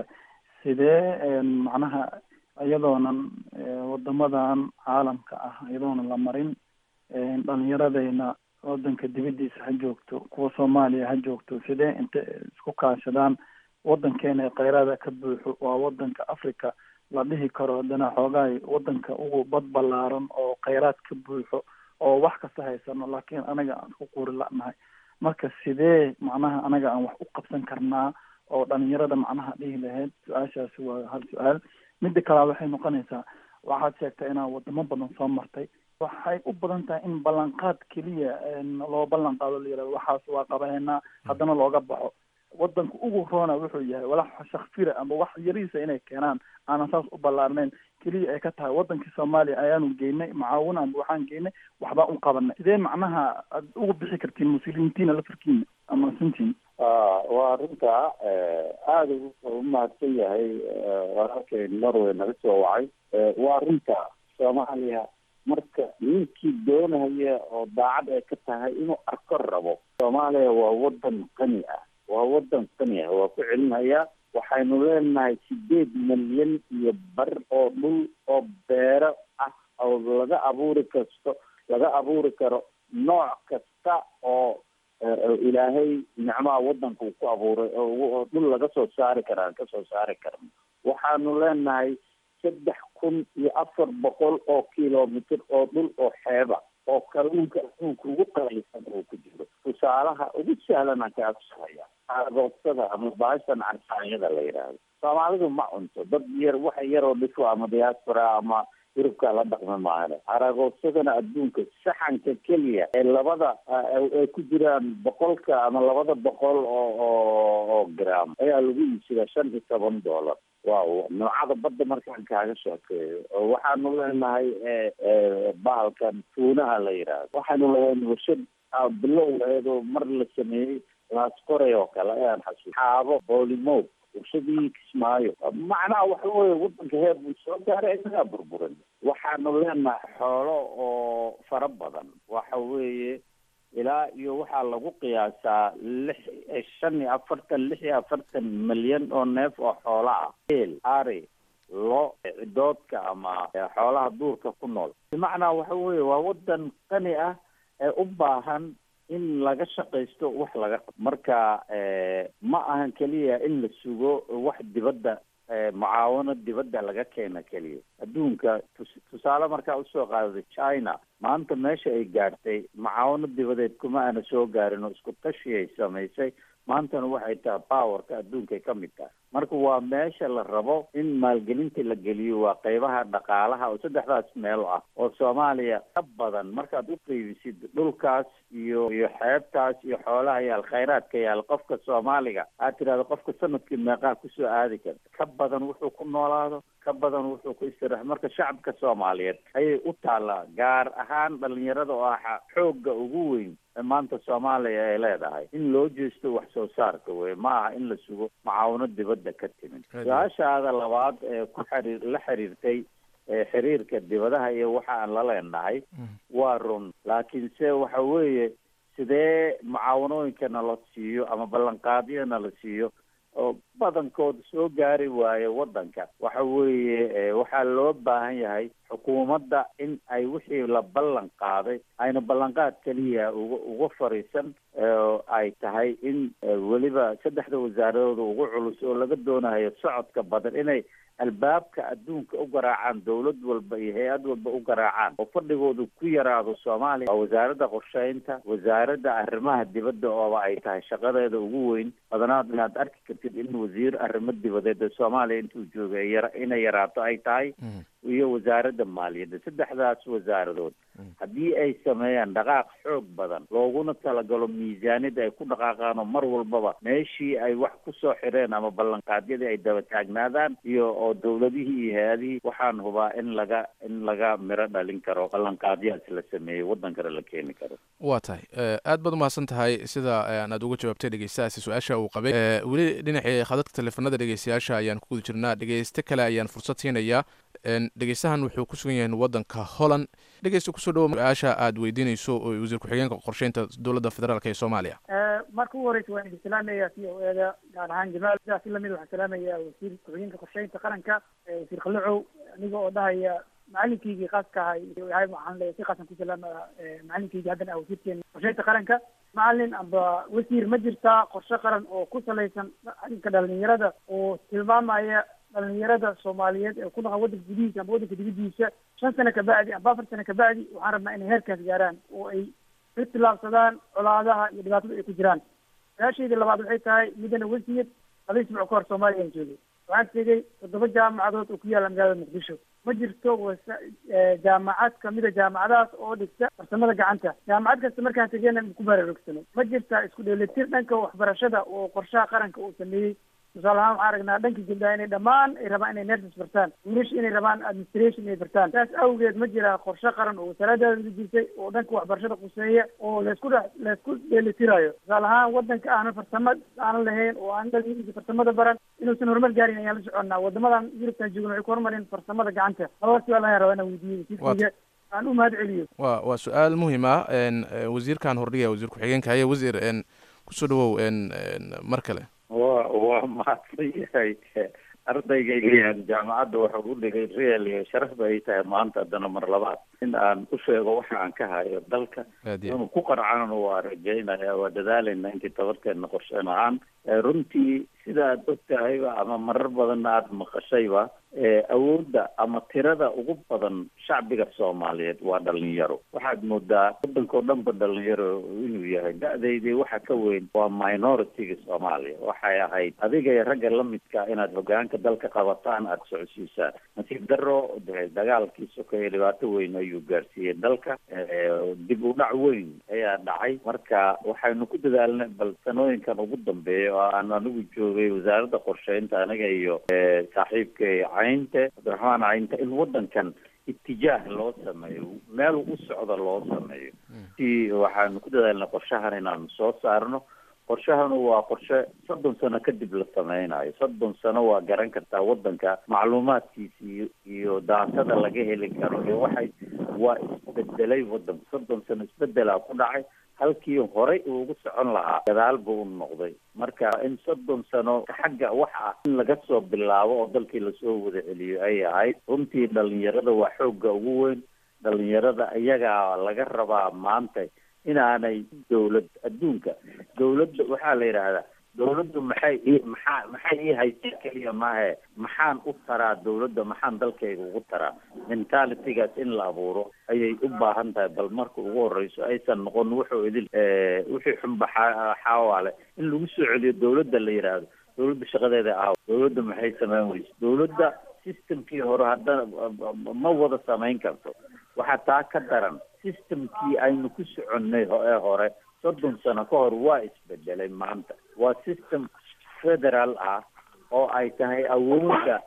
sidee macnaha iyadoonan wadamadan caalamka ah iyadoonan la marin dhalinyaradayna wadanka dibadiisa ha joogto kuwa soomaaliya ha joogto sidee inta isku kaashadaan wadankeena kheyraada ka buuxo waa wadanka africa la dhihi karo haddana xoogaay wadanka ugu bad ballaaran oo kheyraad ka buuxo oo wax kasta haysano laakiin anaga aan isku quuri la'nahay marka sidee macnaha anaga aan wax u qabsan karnaa oo dhalinyarada macnaha dhihi lahayd su-aashaasi waa hal su-aal midda kalea waxay noqonaysaa waxaad sheegtay inaad wadamo badan soo martay waxay u badan tahay in ballanqaad keliya loo ballan qaado la yihahdo waxaas waa qabaynaa haddana looga baxo wadanka ugu roona wuxuu yahay walax shakfira ama wax yariisa inay keenaan aanan saas u ballaarnayn keliya ay ka tahay wadankii soomaaliya ayaanu geynay macaawin amba waxaan geynay waxbaa u qabanay sidee macnaha aad uga bixi kartiin muslimiintiina lafarkiina ama sintiin waa arrinta aada u mahadsan yahay walaalkay norway naga soo wacay waa arrinta soomaaliya marka ninkii doonaya oo daacad ay ka tahay inuu arko rabo soomaaliya waa wadan qani ah waa wadan qani ah waa ku celinayaa waxaynu leenahay sideed milyan iyo bar oo dhul oo beero ah oo laga abuuri kasto laga abuuri karo nooc kasta oo ilaahay nicmaha wadanka uu ku abuuray oo dhul laga soo saari karaan kasoo saari karno waxaanu leenahay saddex kun iyo afar boqol oo kilomitr oo dhul oo xeeba oo kalluunka adduunka ugu qalaysan oo ku jiro tusaalaha ugu sahlanaan kaa tusahaya aagoodsada ama baashan carsaanyada la yidhaahdo soomaalidu ma cunto dad yar waxa yaroo dhifo ama diaspora ama yurubka la dhaqmi maahane aragoodsadana adduunka saxanka keliya ee labada ay ku jiraan boqolka ama labada boqol oo oo oo gram ayaa lagu iibsadaa shan iyo toban dollar waaw noocada badda markaan kaaga sheekeeyo oo waxaanu leenahay bahalkan tuunaha la yidhaahdo waxaanu leeyahay warshad bilow eedoo mar la sameeyey laasqoray oo kale ayaan xasuus xaabo boolimood warshadii kismaayo macnaha waxa weye wadanka heer buu soo gaaray inagaa burburin waxaanu leenahay xoolo oo fara badan waxa weeye ilaa iyo waxaa lagu qiyaasaa lix shan iyo afartan lix iyo afartan milyan oo neef oo xoola ah eel ari lo cidoodka ama xoolaha duurka ku nool bimacnaa waxa weeye waa wadan qani ah ee u baahan in laga shaqaysto wax laga qabo marka ma ahan keliya in la sugo wax dibadda mucaawano dibadda laga keena keliya adduunka tus- tusaale markaa usoo qaadada china maanta meesha ay gaadhtay mucaawano dibadeed kuma aana soo gaarin oo isku tashi ay samaysay maantana waxay tahay powerka adduunkay ka mid tahay marka waa meesha la rabo in maalgelinta la geliyo waa qeybaha dhaqaalaha oo saddexdaas meel ah oo soomaaliya ka badan markaad u qeybisid dhulkaas iyo iyo xeebtaas iyo xoolaha yaal khayraadka yaal qofka soomaaliga aad tidhahdo qofka sanadkii meeqaa kusoo aadi karta ka badan wuxuu ku noolaado ka badan wuxuu ku istirax marka shacabka soomaaliyeed ayay u taallaa gaar ahaan dhalinyarada oo ah xoogga ugu weyn ee maanta soomaaliya ay leedahay in loo jeesto wax soo saarka wey ma aha in la sugo mucaawano dibadda ka timid su-aashaada labaad ee ku xiriir la xiriirtay ee xiriirka dibadaha iyo waxa aan la leenahay waa run laakiinse waxa weeye sidee mucaawanooyinka nala siiyo ama ballanqaadyo nala siiyo oo badankood soo gaari waayo wadanka waxa weeye waxaa loo baahan yahay xukuumadda in ay wixii la ballan qaaday ayna ballanqaad keliya uga uga fariisan oo ay tahay in weliba saddexda wasaaradooda ugu culus oo laga doonayo socodka badan inay albaabka adduunka u garaacaan dowlad walba iyo hay-ad walba u garaacaan oo fadhigoodu ku yaraado soomaaliya waa wasaaradda qorsheynta wasaaradda arrimaha dibadda ooba ay tahay shaqadeeda ugu weyn badanaad inaad arki kartid in wasiir arrimo dibadeed ee soomaaliya intuu joogay ay yara inay yaraato ay tahay iyo wasaaradda maaliyadda saddexdaas wasaaradood haddii ay sameeyaan dhaqaaq xoog badan looguna talagalo miisaaniyadda ay ku dhaqaaqaan oo mar walbaba meeshii ay wax kusoo xireen ama ballanqaadyadii ay daba taagnaadaan iyo oo dowladihii iyo hay-adihii waxaan hubaa in laga in laga miro dhalin karo ballanqaadyahaas la sameeyey waddankana la keeni karo waa tahay aad baad umahadsan tahay sida aad uga jawaabtay dhegeystahaasi su-aasha uu qabay weli dhinacii khadadka teleefanada dhegeystayaasha ayaan ku guda jirnaa dhegeyste kale ayaan fursad siinayaa dhegeystahan wuxuu ku sugan yahay waddanka holland dhegeysta kusoo dhawo su-aasha aad weydiinayso oo wasiir ku-xigeenka qorsheynta dowladda federaalk ee soomaaliya marka ugu horeysa waan idin salaamaya c o eda gaar ahaan jamaal sidaas si lamid waxaan salaamaya wasiir ku-xigeenka qorsheynta qaranka wasiir khalicow aniga oo dhahaya macalinkaygii khaaska ahay yahay waxaan leeyahay si khaasan ku salaamaya macalinkaygii haddana ah wasiirkeena qorsheynta qaranka macalin amba wasiir ma jirtaa qorshe qaran oo ku salaysan arrinka dhalinyarada oo tilmaamaya dhalinyarada soomaaliyeed ee ku dhaqan waddanka gudihiisa amba waddanka dibadiisa shan sano kabacdi amba afar sano kabacdi waxaan rabnaa inay heerkaas gaaraan oo ay ka tilaabsadaan colaadaha iyo dhibaatada ay ku jiraan su-aashaydii labaad waxay tahay midana wasiir laba isbuuc ka hor soomaaliyaan joogay waxaan tegey toddoba jaamacadood oo ku yaalla magaalada muqdisho ma jirto wasa jaamacad kamida jaamacadahaas oo dhigta farsamada gacanta jaamacad kasta markaan tegeyna ku baraarugsanay ma jirta isku dheelitir dhanka waxbarashada oo qorshaha qaranka uu sameeyey tusaale ahaan waxaan aragnaa dhanka gabdhaha inay dhammaan ay rabaan inay nurses bartaan english inay rabaan administration inay bartaan saas awgeed ma jira qorshe qaran oo wasaaradaada dejisay oo dhanka waxbarashada quseeya oo laysku dhex laysku dheelitirayo tusaale ahaan wadanka aanan farsamo aanan lahayn oo aan dhalinyaradiisa farsamada baran inuusan horumar gaarin ayaan la soconnaa wadamadan yurubtan joogna waxay ku horumareen farsamada gacanta labada su-aal ayaan rabaa inaan weydiiyo wasiirkayga aan u mahad celiyo wa waa su-aal muhiim ah wasiirkan hordhigaya wasiir ku-xigeenka haye wasiir kusoo dhawow mar kale wa waa mahadsan yahay ardaygaygaan jaamacadda waxa u dhigay real iyo sharaf ba ay tahay maanta haddana mar labaad in aan u sheego waxa aan ka hayo dalka inuu ku qarcana waa rajaynaya waa dadaalayna intii tabarteena qorsheyn ahaan runtii sida aad og tahayba ama marar badanna aada maqashayba awoodda ama tirada ugu badan shacbiga soomaaliyeed waa dhalinyaro waxaad moodaa waddanka o dhan ba dhalinyaro inuu yahay da-daydii waxa ka weyn waa minoritiga soomaaliya waxay ahayd adiga iyo ragga lamidka inaad hogaanka dalka qabataan aada socodsiisaan nasiib daro de dagaalkii sokeeye dhibaato weyn ayuu gaarsiiyey dalka dib u dhac weyn ayaa dhacay marka waxaynu ku dadaalnay bal sanooyinkan ugu dambeeya oo aan anigu joogay wasaaradda qorsheynta aniga iyo saaxiibkay caynte cabdiraxmaan caynte in waddankan itijaah loo sameeyo meel u socda loo sameeyo si waxaanu ku dadaalnay qorshahan inaanu soo saarno qorshahanu waa qorshe soddon sano kadib la sameynayo soddon sano waa garan kartaa waddanka macluumaadkiisa iyo iyo daatada laga heli karo iyo waxay waa isbedelay waddanku soddon sano isbedelaa ku dhacay halkii horey uu ugu socon lahaa gadaal buu u noqday marka in soddon sano xagga wax ah in laga soo bilaabo oo dalkii lasoo wada celiyo ay ahayd runtii dhalinyarada waa xoogga ugu weyn dhalinyarada iyagaa laga rabaa maanta inaanay dawlad adduunka dawladda waxaa la yidhaahdaa dawladdu maxay ii maxaa maxay ii haysaa keliya maahe maxaan u taraa dawladda maxaan dalkayga ugu taraa mentalitygaas in la abuuro ayay u baahan tahay bal marka ugu horeyso aysan noqon wuxuu idil wixii xunba xaawaale in lagu soo celiyo dawladda la yidhaahdo dawladda shaqadeeda aaw dawladda maxay sameyn weyse dawladda systemkii hore haddana ma wada samayn karto waxaa taa ka daran systemkii aynu ku soconnay ee hore soddon sano ka hor waa isbedelay maanta waa system federal ah oo ay tahay awoodda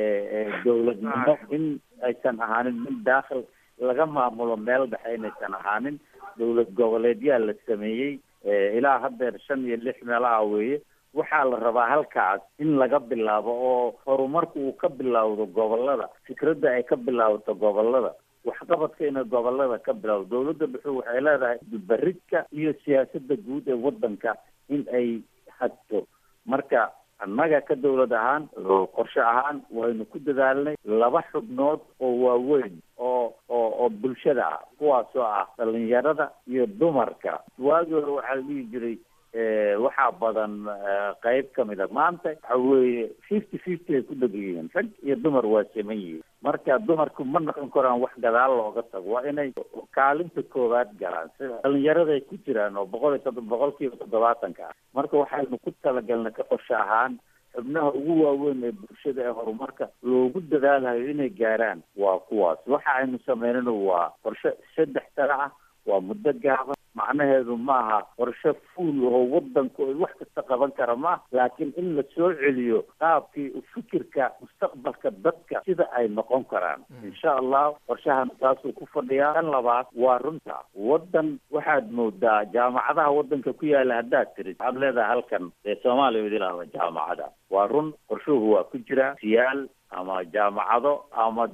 dawladnimo in aysan ahaanin mid daakhil laga maamulo meel dhexe inaysan ahaanin dawlad goboleedyaa la sameeyey ilaa haddeer shan iyo lix meelaha weeye waxaa la rabaa halkaas in laga bilaabo oo horumarku uu ka bilowdo gobolada fikradda ay ka bilaabato gobolada waxqabadka inay gobolada ka bilowdo dawladda dhuxu waxay leedahay baridka iyo siyaasadda guud ee waddanka in ay hagto marka annaga ka dawlad ahaan qorshe ahaan waynu ku dadaalnay laba xubnood oo waaweyn oo oo oo bulshada ah kuwaasoo ah dhalinyarada iyo dumarka waagii hore waxaa la dhihi jiray waxaa badan qeyb kamid a maanta waxa weeye fifty fifty ay ku dheg yihiin rag iyo dumar waa siman yihiin marka dumarku ma noqon karaan wax gadaal looga tago waa inay kaalinta koowaad galaan sida dhalinyarada ay ku jiraan oo boqol iyo toddoba boqol kiiba toddobaatanka ah marka waxaynu ku talagalnay ka qorshe ahaan xubnaha ugu waaweyn ee bulshada ee horumarka loogu dadaalayo inay gaaraan waa kuwaas waxa aynu sameynana waa qorshe saddex sano ah waa muddo gaaban macnaheedu maaha qorshe fuul oo wadanku ay wax kasta qaban kara ma laakiin in la soo celiyo qaabkii fikirka mustaqbalka dadka sida ay noqon karaan insha allah qorshahan taasuu ku fadhiyaa kan labaad waa runta wadan waxaad moodaa jaamacadaha wadanka ku yaala haddaad tirid waxaad leedahay halkan ee soomaaliya idilahda jaamacada waa run qorshuhu waa ku jira siyaal ama jaamacado ama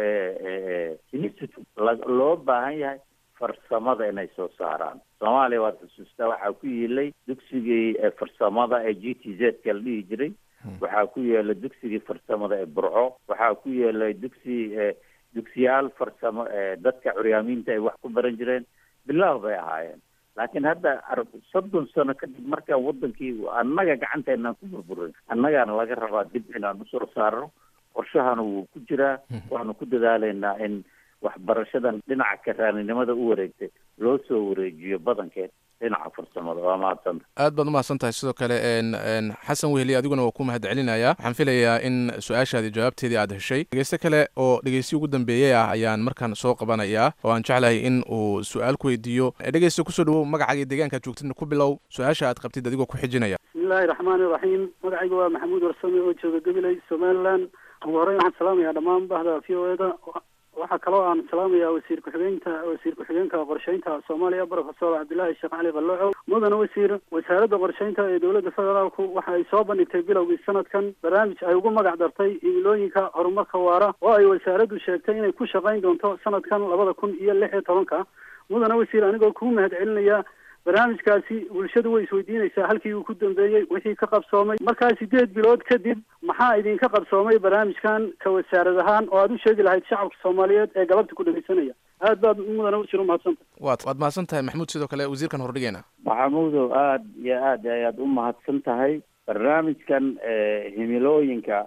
institute loo baahan yahay farsamada inay soo saaraan soomaaliya waad xusuustaa waxaa ku yiilay dugsigii farsamada ee g t z ka la dhihi jiray waxaa ku yeelay dugsigii farsamada ee burco waxaa ku yeelay dugsi dugsiyaal farsamo ee dadka curyaamiinta ay wax ku baran jireen bilaah bay ahaayeen laakiin hadda soddon sano kadib markaan wadankii annaga gacanteenaan ku burburin annagaana laga rabaa dib inaan usoo saarno qorshahana wuu ku jiraa waxaanu ku dadaalaynaa in waxbarashadan dhinaca karaaninimada u wareegtay loo soo wareejiyo badankeed dhinaca farsamada waa mahadsanta aad baad umahadsan tahay sidoo kale xasan weheli adiguna waa ku mahad celinayaa waxaan filayaa in su-aashaadii jawaabteedii aad heshay dhegeyste kale oo dhegeysi ugu dambeeyey ah ayaan markaan soo qabanayaa oo aan jeclahay in uu su-aal ku weydiiyo dhegeyste kusoo dhawow magacaaga deegaankaad joogtidna ku bilow su-aasha aad qabtid adigoo ku xijinaya bismillahi raxmaani raxiim magacayga waa maxamuud warsame oo jooga gabiley somaliland ugu horreyn waxaan salaamayaa dhammaan bahda v o eda waxaa kaloo aan salaamayaa wasiir ku-xigeenka wasiir ku-xigeenka qorsheynta soomaaliya profesor cabdillaahi sheekh cali qallocow mudane wasiir wasaaradda qorsheynta ee dowladda federaalku waxa ay soo bandhigtay bilowgii sanadkan barnaamij ay ugu magac dartay himilooyinka horumarka waara oo ay wasaaraddu sheegtay inay ku shaqayn doonto sanadkan labada kun iyo lix iyo tobanka mudane wasiir anigoo kuu mahad celinaya barnaamijkaasi bulshadu way isweydiinaysaa halkii uu ku dambeeyey wixii ka qabsoomay markaa sideed bilood kadib maxaa idinka qabsoomay barnaamijkan ka wasaarad ahaan oo aad u sheegi lahayd shacabka soomaaliyeed ee galabta ku dhegeysanaya aad baad mudane wasiir umahadsanta waad waad mahadsan tahay maxamuud sidoo kale wasiirkan hordhigeena maxamuudow aad iyo aad ayaad u mahadsan tahay barnaamijkan himilooyinka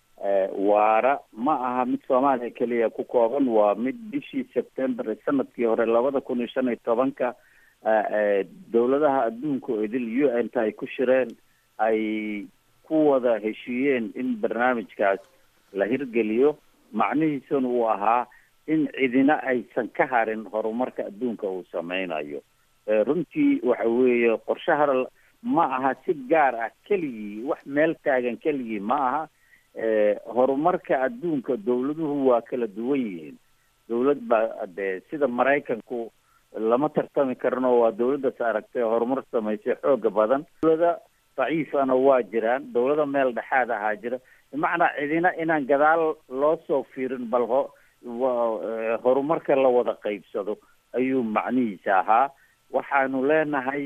waara ma aha mid soomaaliya keliya ku kooban waa mid bishii sebtembar sanadkii hore labada kun iyo shan iyo tobanka dowladaha adduunka oo idil u n ta ay ku shireen ay ku wada heshiiyeen in barnaamijkaas la hirgeliyo macnihiisuna uu ahaa in cidina aysan ka harin horumarka adduunka uu sameynayo runtii waxa weeye qorshaha ma aha si gaar ah keligii wax meel taagan keligii ma aha horumarka adduunka dowladuhu waa kala duwan yihiin dowlad baa dee sida maraykanku lama tartami karno waa dawladdaas aragtay horumar samaysay xooga badan dawlada daciifana waa jiraan dawlada meel dhexaad ahaa jira bimacnaa cidina inaan gadaal loo soo fiirin bal ho wa- horumarka la wada qaybsado ayuu macnihiisa ahaa waxaanu leenahay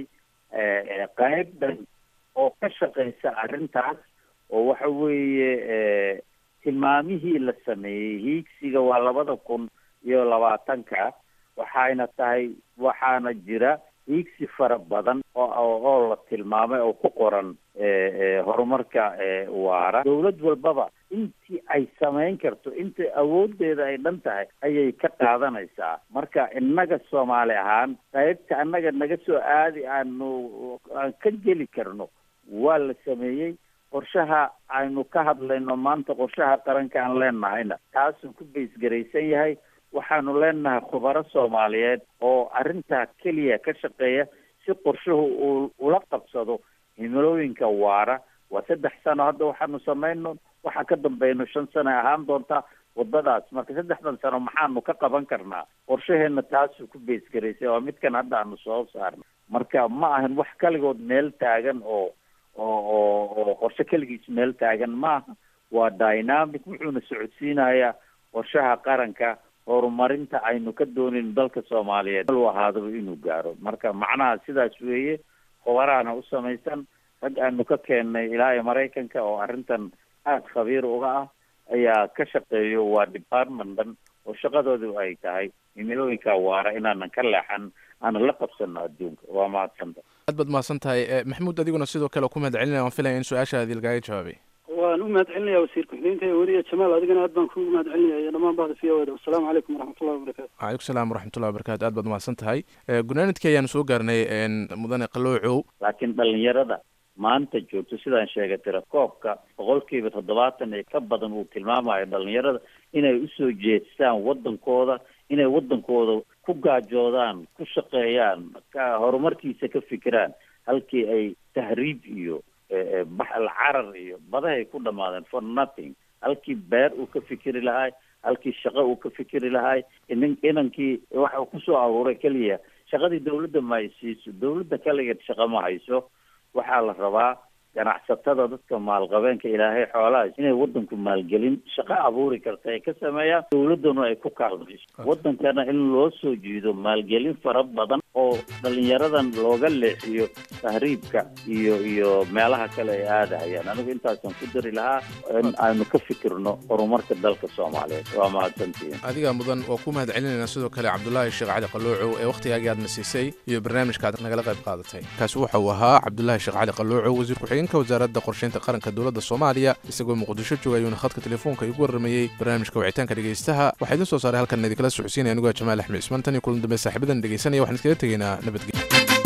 eh, qayb dhan oo ka shaqeysa arrintaas oo waxa weeye eh, tilmaamihii la sameeyey hiigsiga waa labada kun iyo labaatanka waxayna tahay waxaana jira hiigsi fara badan oo oo oo la tilmaamay oo ku qoran eh, eh, horumarka eh, waara dawlad walbaba intii ay samayn karto inta awoodeeda ay dhan tahay ayay ka qaadanaysaa marka innaga soomaali ahaan qaybta annaga naga soo aadi aanu aan ka geli karno waa la sameeyey qorshaha aynu ka hadlayno maanta qorshaha qaranka aan leenahayna taasuu ku baysgaraysan yahay waxaanu leenahay khubaro soomaaliyeed oo arrintaa keliya ka shaqeeya si qorshuhu uu ula qabsado himilooyinka waara waa saddex sano hadda waxaanu samayno waxaa ka dambayno shan sano ay ahaan doontaa wadadaas marka saddexdan sano maxaanu ka qaban karnaa qorshaheena taasuu ku beysgaraysay waa midkan hadda aanu soo saarno marka ma ahan wax kaligood meel taagan oo oo oo oo qorshe keligiis meel taagan maaha waa dynamic wuxuuna socodsiinayaa qorshaha qaranka horumarinta aynu ka doonayno dalka soomaaliyeed u ahaadaba inuu gaaro marka macnaha sidaas weeye khubaraana u samaysan rag aanu ka keennay ilaa iyo maraykanka oo arrintan aada khabiir uga ah ayaa ka shaqeeyo waa department dhan oo shaqadoodu ay tahay himilooyinka waara inaanan ka leexan aanan la qabsano adduunka waa mahadsanta aad baad mahadsan tahay Eh, maxamuud adiguna sidoo kale ku mahad celinaya waan filaya in su-aashaadii lagaaga jawaabay waan u mahad celinaya wasiir ku-xigeenka iyo weliya jamaal adigana aad baan kugu mahad celinaya iyo dhammaan bahda v o da wasalaamu calaykum waraxmatullahi wabarakatu waalaikum salaam waraxmatullahi wabarakatu aad baad mahadsan tahay Eh, gunaanadkii ayaanu soo gaarnay en, mudane qaloocow laakiin dhalinyarada maanta joogto sidaan sheegay tirakoobka boqolkiiba toddobaatan ee ka badan uu tilmaamayo dhalinyarada inay usoo jeestaan wadankooda inay wadankooda ku gaajoodaan ku shaqeeyaan ka horumarkiisa ka fikiraan halkii ay tahriib iyo eh, eh, baxal carar iyo badahay ku dhamaadeen for nothing halkii beer uu ka fikiri lahay halkii shaqo uu ka fikiri lahay inan inankii waxa uu kusoo aruuray keliya shaqadii dawladda ma ay siiso dawladda kaligeed shaqo ma hayso waxaa la rabaa ganacsatada dadka maalqabeenka ilaahay xoolahaas inay wadanku maalgelin shaqo abuuri karta ay ka sameeyaan dawladduna ay ku kaalmayso wadankana in loo soo jiido maalgelin fara badan oo dhalinyaradan looga leexiyo tahriibka iyo iyo meelaha kale ay aadahayaan anigu intaasaan ku dari lahaa in aynu ka fikirno horumarka dalka soomaaliyeed waa mahadsantihiin adiga mudan waa ku mahad celinayna sidoo kale cabdulaahi sheekh cali qaloocow ee wakhtigaagii aadna siisay iyo barnaamijka aad nagala qayb qaadatay kaasi waxa uu ahaa cabdulaahi sheekh cali qaloocow wasiir ku-xigeenka wasaaradda qorsheynta qaranka dowladda soomaaliya isagoo muqdisho jooga ayuuna khadka telefoonka igu warramayey barnaamijka wicitaanka dhegaystaha waxaa idin soo saaray halkan idinkala socodsiinaya anigoo ah jamaal axmed cismaan tan iyo kulan dambe saaxiibadan dhegaysanaya waxaan iskaga tegaynaa nabadgelyo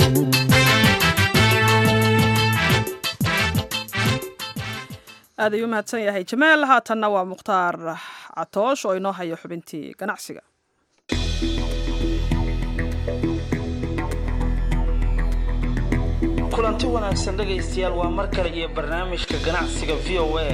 aad ayuu mahadsan yahay jamaal haatanna waa mukhtaar catoosh oo inoo hayo xubintii ganacsiga kulanti wanaagsan dhegaystayaal waa mar kale iyo barnaamijka ganacsiga v o a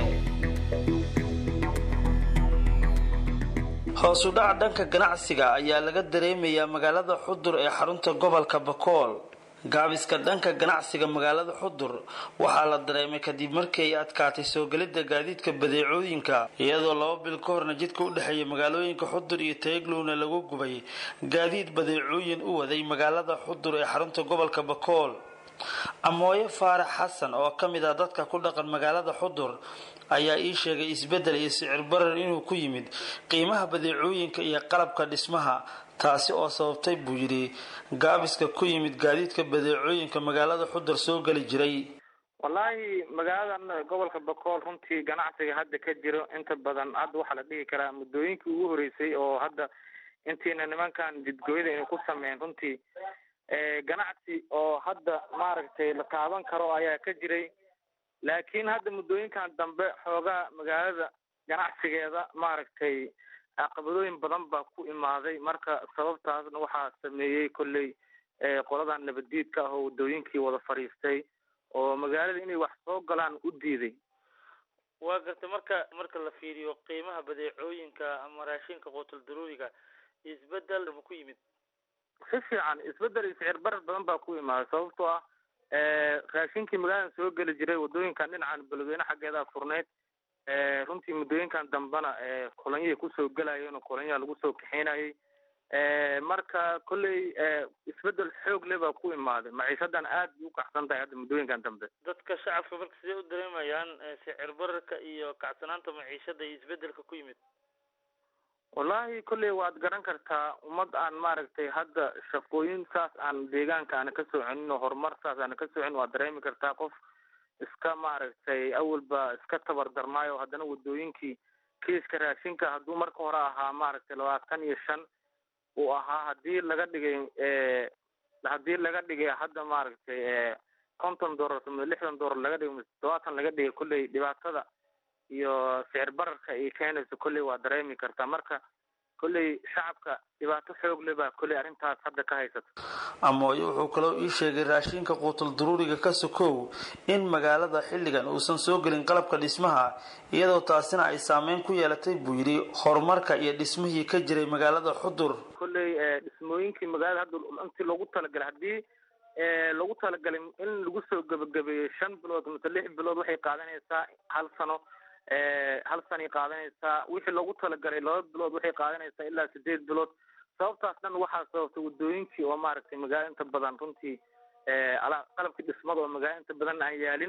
hoos u dhac dhanka ganacsiga ayaa laga dareemayaa magaalada xudur ee xarunta gobolka bakool gaabiska dhanka ganacsiga magaalada xudur waxaa la dareemay kadib markii ay adkaatay soo gelidda gaadiidka badeecooyinka iyadoo laba bil ka horna jidka u dhexeeya magaalooyinka xudur iyo taeglowna lagu gubay gaadiid badeecooyin u waday magaalada xudur ee xarunta gobolka bakool amooye faarax xasan oo ka mid ah dadka ku dhaqan magaalada xudur ayaa ii sheegay isbeddel iyo sicir barar inuu ku yimid qiimaha badeecooyinka iyo qalabka dhismaha taasi oo sababtay buu yidhi gaabiska ku yimid gaadiidka badeecooyinka magaalada xudur soo geli jiray wallaahi magaaladan gobolka bakool runtii ganacsiga hadda ka jiro inta badan hadda waxaa la dhihi karaa muddooyinkii ugu horreysay oo hadda intiina nimankan jidgooyada aynu ku sameyn runtii ganacsi oo hadda maaragtay la taaban karo ayaa ka jiray laakiin hadda muddooyinkan dambe xoogaa magaalada ganacsigeeda maaragtay caqabadooyin badan baa ku imaaday marka sababtaasna waxaa sameeyey kolley qoladan nabaddiidka ah oo waddooyinkii wada fadhiistay oo magaalada inay wax soo galaan u diiday waa garta marka marka la fiiriyo qiimaha badeecooyinka ama raashinka quutul daruuriga isbedel ma ku yimid si fiican isbedel iyo sicir barar badan baa ku imaaday sababtoo ah raashinkii magaaladan soo geli jiray wadooyinkan dhinacan beledweyne xaggeedaa furneyd runtii muddooyinkan dambena kolonyahay kusoo gelayeen oo kolonyaha lagu soo kaxeynayay marka kolley isbedel xoog le baa ku imaaday maciishadan aad bay u kacsan tahay hadda muddooyinkan dambe dadka shacabka marka sidee u dareemayaan sicir bararka iyo kacsanaanta maciishada iyo isbedelka ku yimid wallahi kolley waad garan kartaa ummad aan maaragtay hadda shaqooyin saas aan deegaanka aana ka soconin oo horumar saas aana ka socin waad dareemi kartaa qof iska maaragtay awalba iska tabar darnaayo haddana wadooyinkii kiiska raashinka hadduu marka hore ahaa maaragtay labaatan iyo shan uu ahaa hadii laga dhigay haddii laga dhigay hadda maaragtay konton dollar ama lixdan dollar laga dhigay mise todobaatan laga dhigay kolley dhibaatada iyo sicir bararka ay keenayso kolley waa dareemi kartaa marka kolley shacabka dhibaato xoog le baa kolley arrintaas hadda ka haysata amooye wuxuu kaloo ii sheegay raashinka quutul duruuriga ka sokow in magaalada xilligan uusan soo gelin qalabka dhismaha iyadoo taasina ay saameyn ku yeelatay buu yidhi horumarka iyo dhismihii ka jiray magaalada xudur kolley dhismooyinkii magaalada hadda intii loogu talagalay haddii lagu talagalay in lagu soo gebagabeeyo shan bilood mise lix bilood waxay qaadanaysaa hal sano hal sanay qaadanaysaa wixii loogu talagalay laba bilood waxay qaadanaysaa ilaa sideed bilood sababtaas dhan waxaa sababtay wadooyinkii oo maaragtay magaalo inta badan runtii qalabkii dhismada oo magaalo inta badan aan yaalin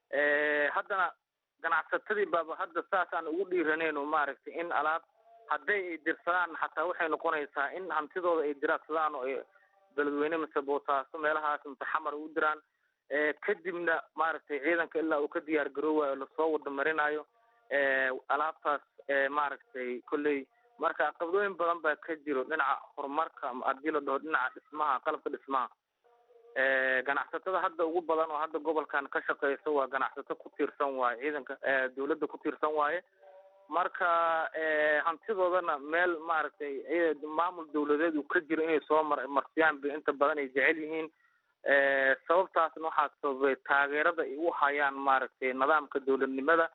haddana ganacsatadii baaba hadda saas aan ugu dhiiraneyn oo maaragtay in alaab hadday ay dirsadaan xataa waxay noqonaysaa in hantidooda ay diraadsadaan oo ay beledweyne mise boosaaso meelahaas mise xamar u diraan kadibna maaragtay ciidanka ilaa uu ka diyaar garoowayo lasoo wada marinayo alaabtaas maaragtay kolley marka qabdooyin badan baa ka jiro dhinaca horumarka haddii la dhaho dhinaca dhismaha qalabka dhismaha ganacsatada hadda ugu badan oo hadda gobolkan ka shaqeysa waa ganacsato ku tiirsan waaye ciidanka dawladda ku tiirsan waaye marka hantidoodana meel maaragtay maamul dawladeed uu ka jiro inay soo mar marsiyaan bay inta badan ay jecel yihiin sababtaasna waxaa sababay taageerada ay u hayaan maaragtay nidaamka dowladnimada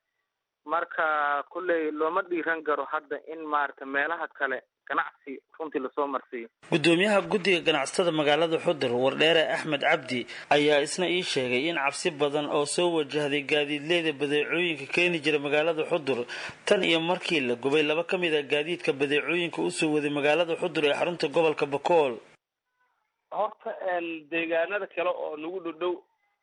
marka kolley looma dhiiran karo hadda in maaragtay meelaha kale ganacsi runtii lasoo marsiiyo gudoomiyaha guddiga ganacsatada magaalada xudur wardheere axmed cabdi ayaa isna ii sheegay in cabsi badan oo soo wajahday gaadiidleyda badeecooyinka keeni jira magaalada xudur tan iyo markii la gubay laba ka mid a gaadiidka badeecooyinka usoo waday magaalada xudur ee xarunta gobolka bakool horta deegaanada kale oo nagu dhodhow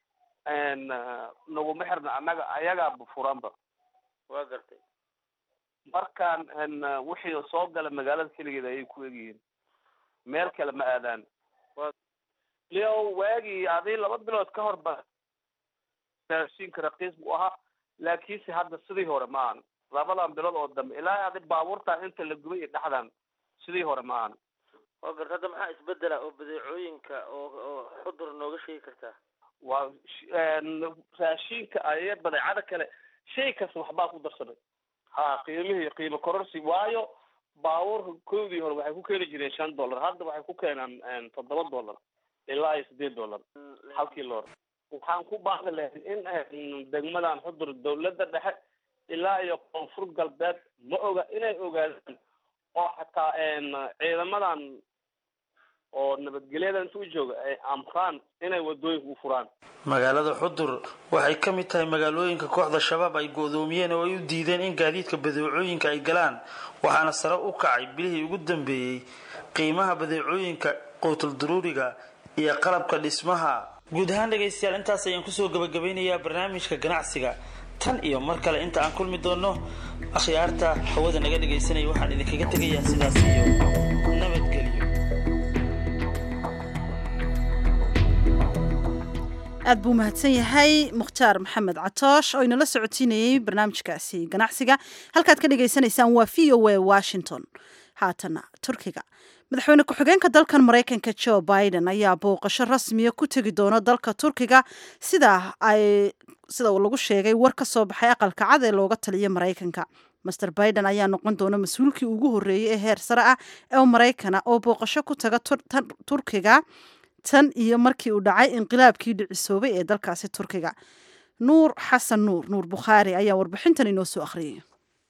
naguma xirna annaga ayagaaba furanba waa gartay markaan wixii soo gala magaalada keligeed ayay ku egyihiin meel kale ma aadaan leo waagii adii laba bilood ka hor ba raashinka raqiis buu ahaa laakiinse hadda sidii hore ma ahan labadan bilood oo dambe ilaa adi baabuurtaan inta la gubay iyo dhexdan sidii hore ma ahan waa garta hadda maxaa isbedela oo badeecooyinka oo oo xudur nooga sheegi kartaa waa raashinka aya badeecada kale shay kasta waxbaa ku darsanay ha qiimihii qiimo kororsi waayo baabuurka koodii hore waxay ku keeni jireen shan dollar hadda waxay ku keenaan toddoba dollar ilaa iyo sideed dollar halkii loor waxaan ku baaqi lahayn in degmadan xudur dawladda dhexe ilaa iyo koonfur galbeed ma oga inay ogaadaan oo xataa ciidamadan oo nabadgelyadan inta u jooga ay amraan inay wadooyinka u furaan magaalada xudur waxay ka mid tahay magaalooyinka kooxda shabaab ay go-doomiyeen oo ay u diideen in gaadiidka badeecooyinka ay galaan waxaana sare u kacay bilihii ugu dambeeyey qiimaha badeecooyinka quutul duruuriga iyo qalabka dhismaha guud ahaan dhegaystayaal intaas ayaan kusoo gabagabeynayaa barnaamijka ganacsiga tan iyo mar kale inta aan kulmi doono akhyaarta hawada naga dhagaysanaya waxaan idinkaga tegayaa sidaas iyo nabadgelyo aad buu mahadsan yahay mukhtaar maxamed catoosh oo inala socotiinayey barnaamijkaasi ganacsiga halkaad ka dhagaysanaysaan waa v o a washington haatana turkiga madaxweyne ku-xigeenka dalkan maraykanka joe biden ayaa booqasho rasmiya ku tegi doona dalka turkiga sida ay sida uu lagu sheegay war ka soo baxay aqalka cad ee looga taliya maraykanka master biden ayaa noqon doona mas-uulkii ugu horreeyey ee heer sare ah ee maraykana oo booqasho ku taga turkiga tan iyo markii uu dhacay inqilaabkii dhicisoobay ee dalkaasi turkiga nuur xasan nuur nuur bukhaari ayaa warbixintan inoo soo akhriyay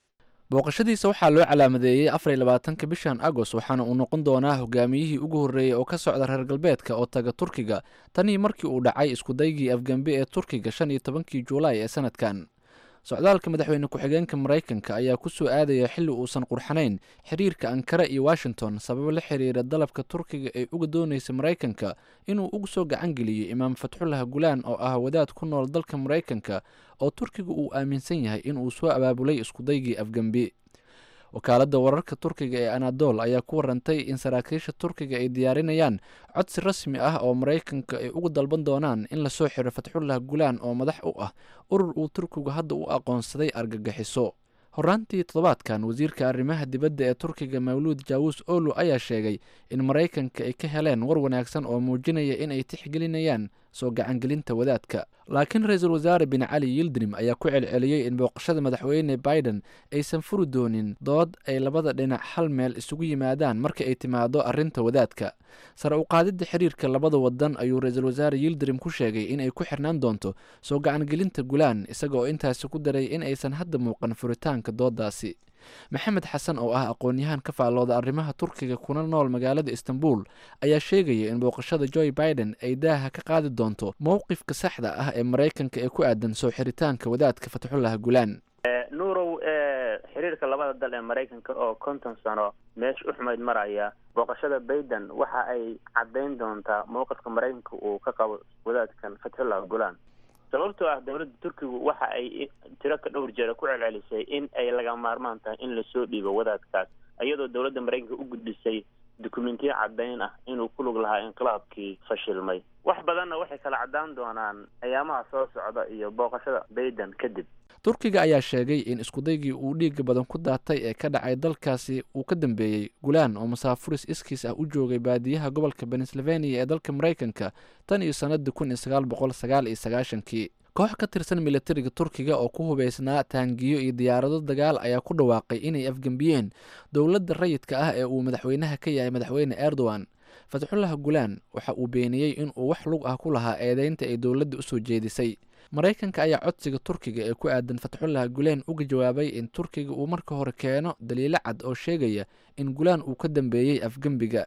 booqashadiisa waxaa loo calaamadeeyey afar iyo labaatanka bishan agost waxaana uu noqon doonaa hogaamiyihii ugu horreeyey oo ka socda reer galbeedka oo taga turkiga tanii markii uu dhacay iskudaygii afgembe ee turkiga shan iyo tobankii juulaay ee sanadkan socdaalka madaxweyne ku-xigeenka maraykanka ayaa ku soo aadaya xilli uusan qurxanayn xiriirka ankara iyo washington sababo la xiriira dalabka turkiga ee uga doonaysa maraykanka inuu ugu soo gacan geliyo imaam fatxullah gulaan oo ah wadaad ku nool dalka maraykanka oo turkiga uu aaminsan yahay inuu soo abaabulay iskudaygii afgembi wakaaladda wararka turkiga ee anadol ayaa ku warantay in saraakiisha turkiga ay diyaarinayaan codsi rasmi ah oo maraykanka ay uga dalban doonaan in lasoo xiro fatxullah gulaan oo madax u ah urur uu turkigu hadda u aqoonsaday argagixiso horaantii toddobaadkan wasiirka arrimaha dibadda ee turkiga mawluud jaawus olu ayaa sheegay in maraykanka ay ka heleen war wanaagsan oo muujinaya in ay tixgelinayaan soo gacangelinta wadaadka laakiin ra-iisul wasaare bin cali yildirim ayaa ku celceliyey in booqashada madaxweyne biden aysan furi doonin dood ay labada dhinac hal meel isugu yimaadaan marka ay timaado arrinta wadaadka sare u qaadidda xiriirka labada wadan ayuu ra-iisul wasaare yildirim ku sheegay inay ku xirnaan doonto soo gacangelinta gulaan isaga oo intaasi ku daray in aysan hadda muuqan furitaanka doodaasi maxamed xasan oo ah aqoon-yahaan ka faallooda arrimaha turkiga kuna nool magaalada istanbul ayaa sheegaya in booqashada joe biden ay daaha ka qaadi doonto mowqifka saxda ah ee maraykanka ee ku aadan soo xiritaanka wadaadka fatxullah gulaan nuurow xiriirka labada dal ee maraykanka oo konton sano meesha u xumayd maraya booqashada biden waxa ay caddayn doontaa mowqifka maraykanka uu ka qabo wadaadkan fatxullah gulaan sababtoo ah dowladda turkigu waxa ay tiro ka dhowr jeera ku celcelisay in ay laga maarmaan tahay in lasoo dhiibo wadaadkaas iyadoo dowladda maraykanka u gudbisay dukumentiyo caddayn ah inuu ku lug lahaa inqilaabkii fashilmay wax badanna waxay kala caddaan doonaan ayaamaha soo socda iyo booqashada bayden kadib turkiga ayaa sheegay in iskudaygii uu dhiiga badan ku daatay ee ka dhacay dalkaasi uu ka dambeeyey gulaan oo masaafuris iskiis ah u joogay baadiyaha gobolka pennsylvania ee dalka maraykanka tan iyo sannadii kun iyo sagaal boqol sagaal iyo sagaashankii koox ka tirsan militariga turkiga oo ku hubeysnaa taangiyo iyo diyaarado dagaal ayaa ku dhawaaqay inay afgembiyeen dowladda rayidka ah ee uu madaxweynaha ka yahay madaxweyne erdogan fatxullah gulaan waxa uu beeniyey in uu wax lug ah ku lahaa eedeynta ay dowladda usoo jeedisay maraykanka ayaa codsiga turkiga ee ku aadan fatxullah gulaan uga jawaabay in turkiga uu marka hore keeno daliilo cad oo sheegaya in gulaan uu ka dambeeyey afgembiga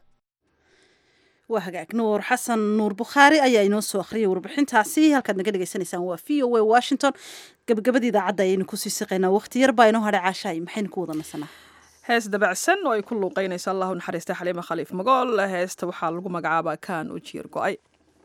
waa hagaag nuur xasan nuur bukhaari ayaa inoo soo akhriyay warbixintaasi halkaad naga dhegaysanaysaan waa v o a washington gabagabada idaacadda ayaynu kusii siqaynaa waqti yar baa inoo hadhay caashaay maxaynu ku wada nasanaa hees dabacsan oo ay ku luuqeynaysa allahu naxariista xaliima khaliif magool heesta waxaa lagu magacaabaa kaan u jiir go-ay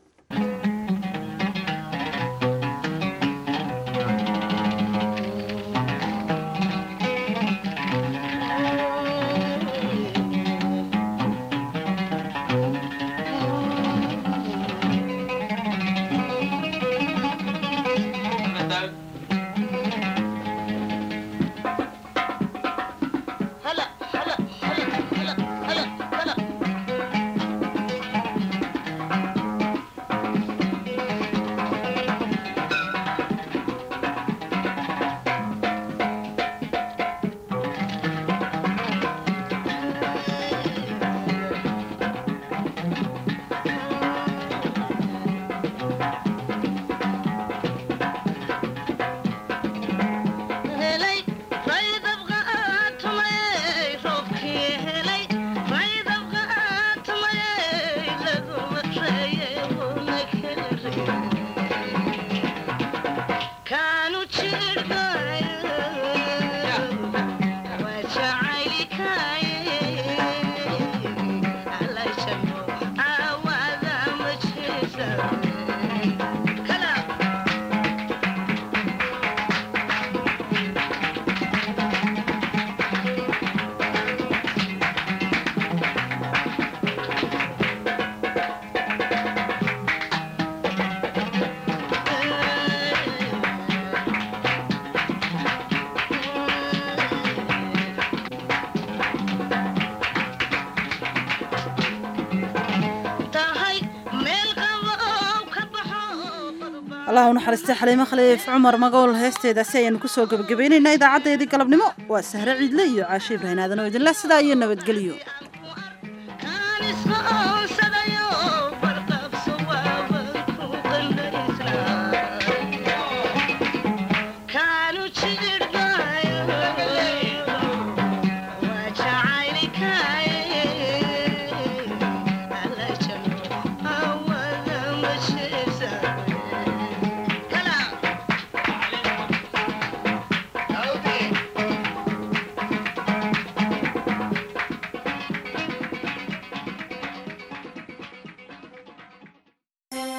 allah u naxariistay xaliimo khaliif cumar magool heesteedaasi ayaanu kusoo gebagabaynaynaa idaacaddeedii galabnimo waa sahre ciidle iyo caashe ibrahin aadan oo idinleh sidaa iyo nabadgelyo